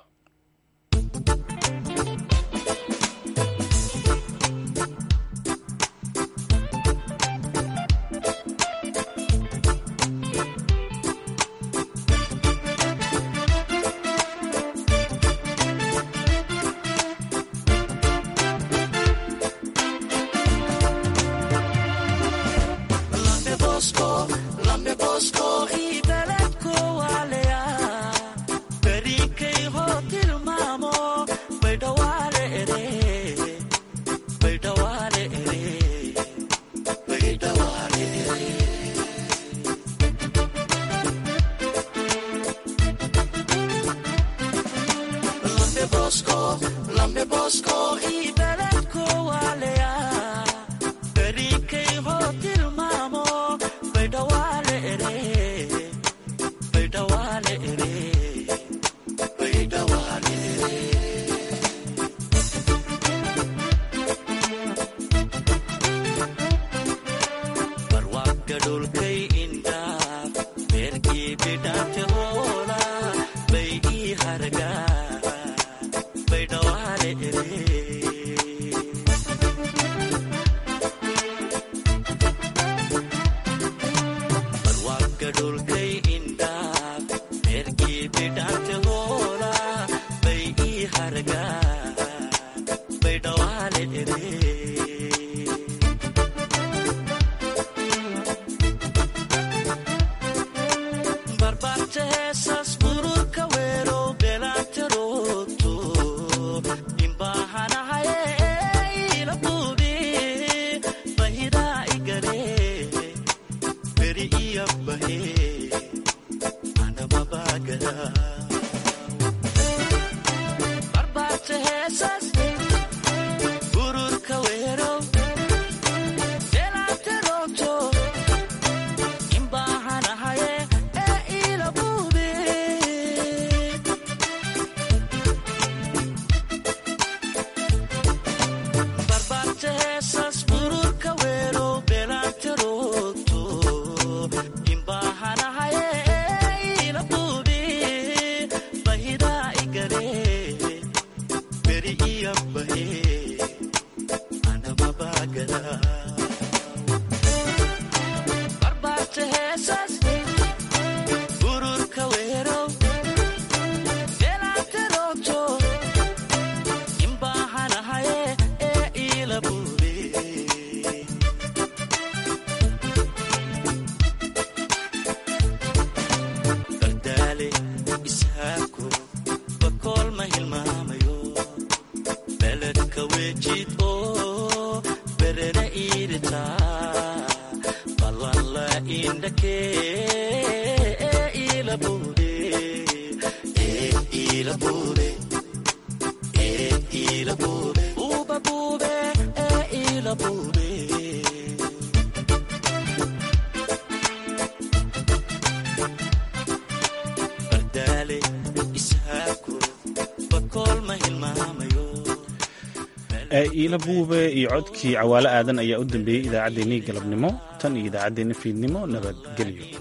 iila buube iyo codkii cawaalo aadan ayaa u dambeeyey idaacaddeenii galabnimo tan iyo idaacaddeenni fiidnimo nabadgelyo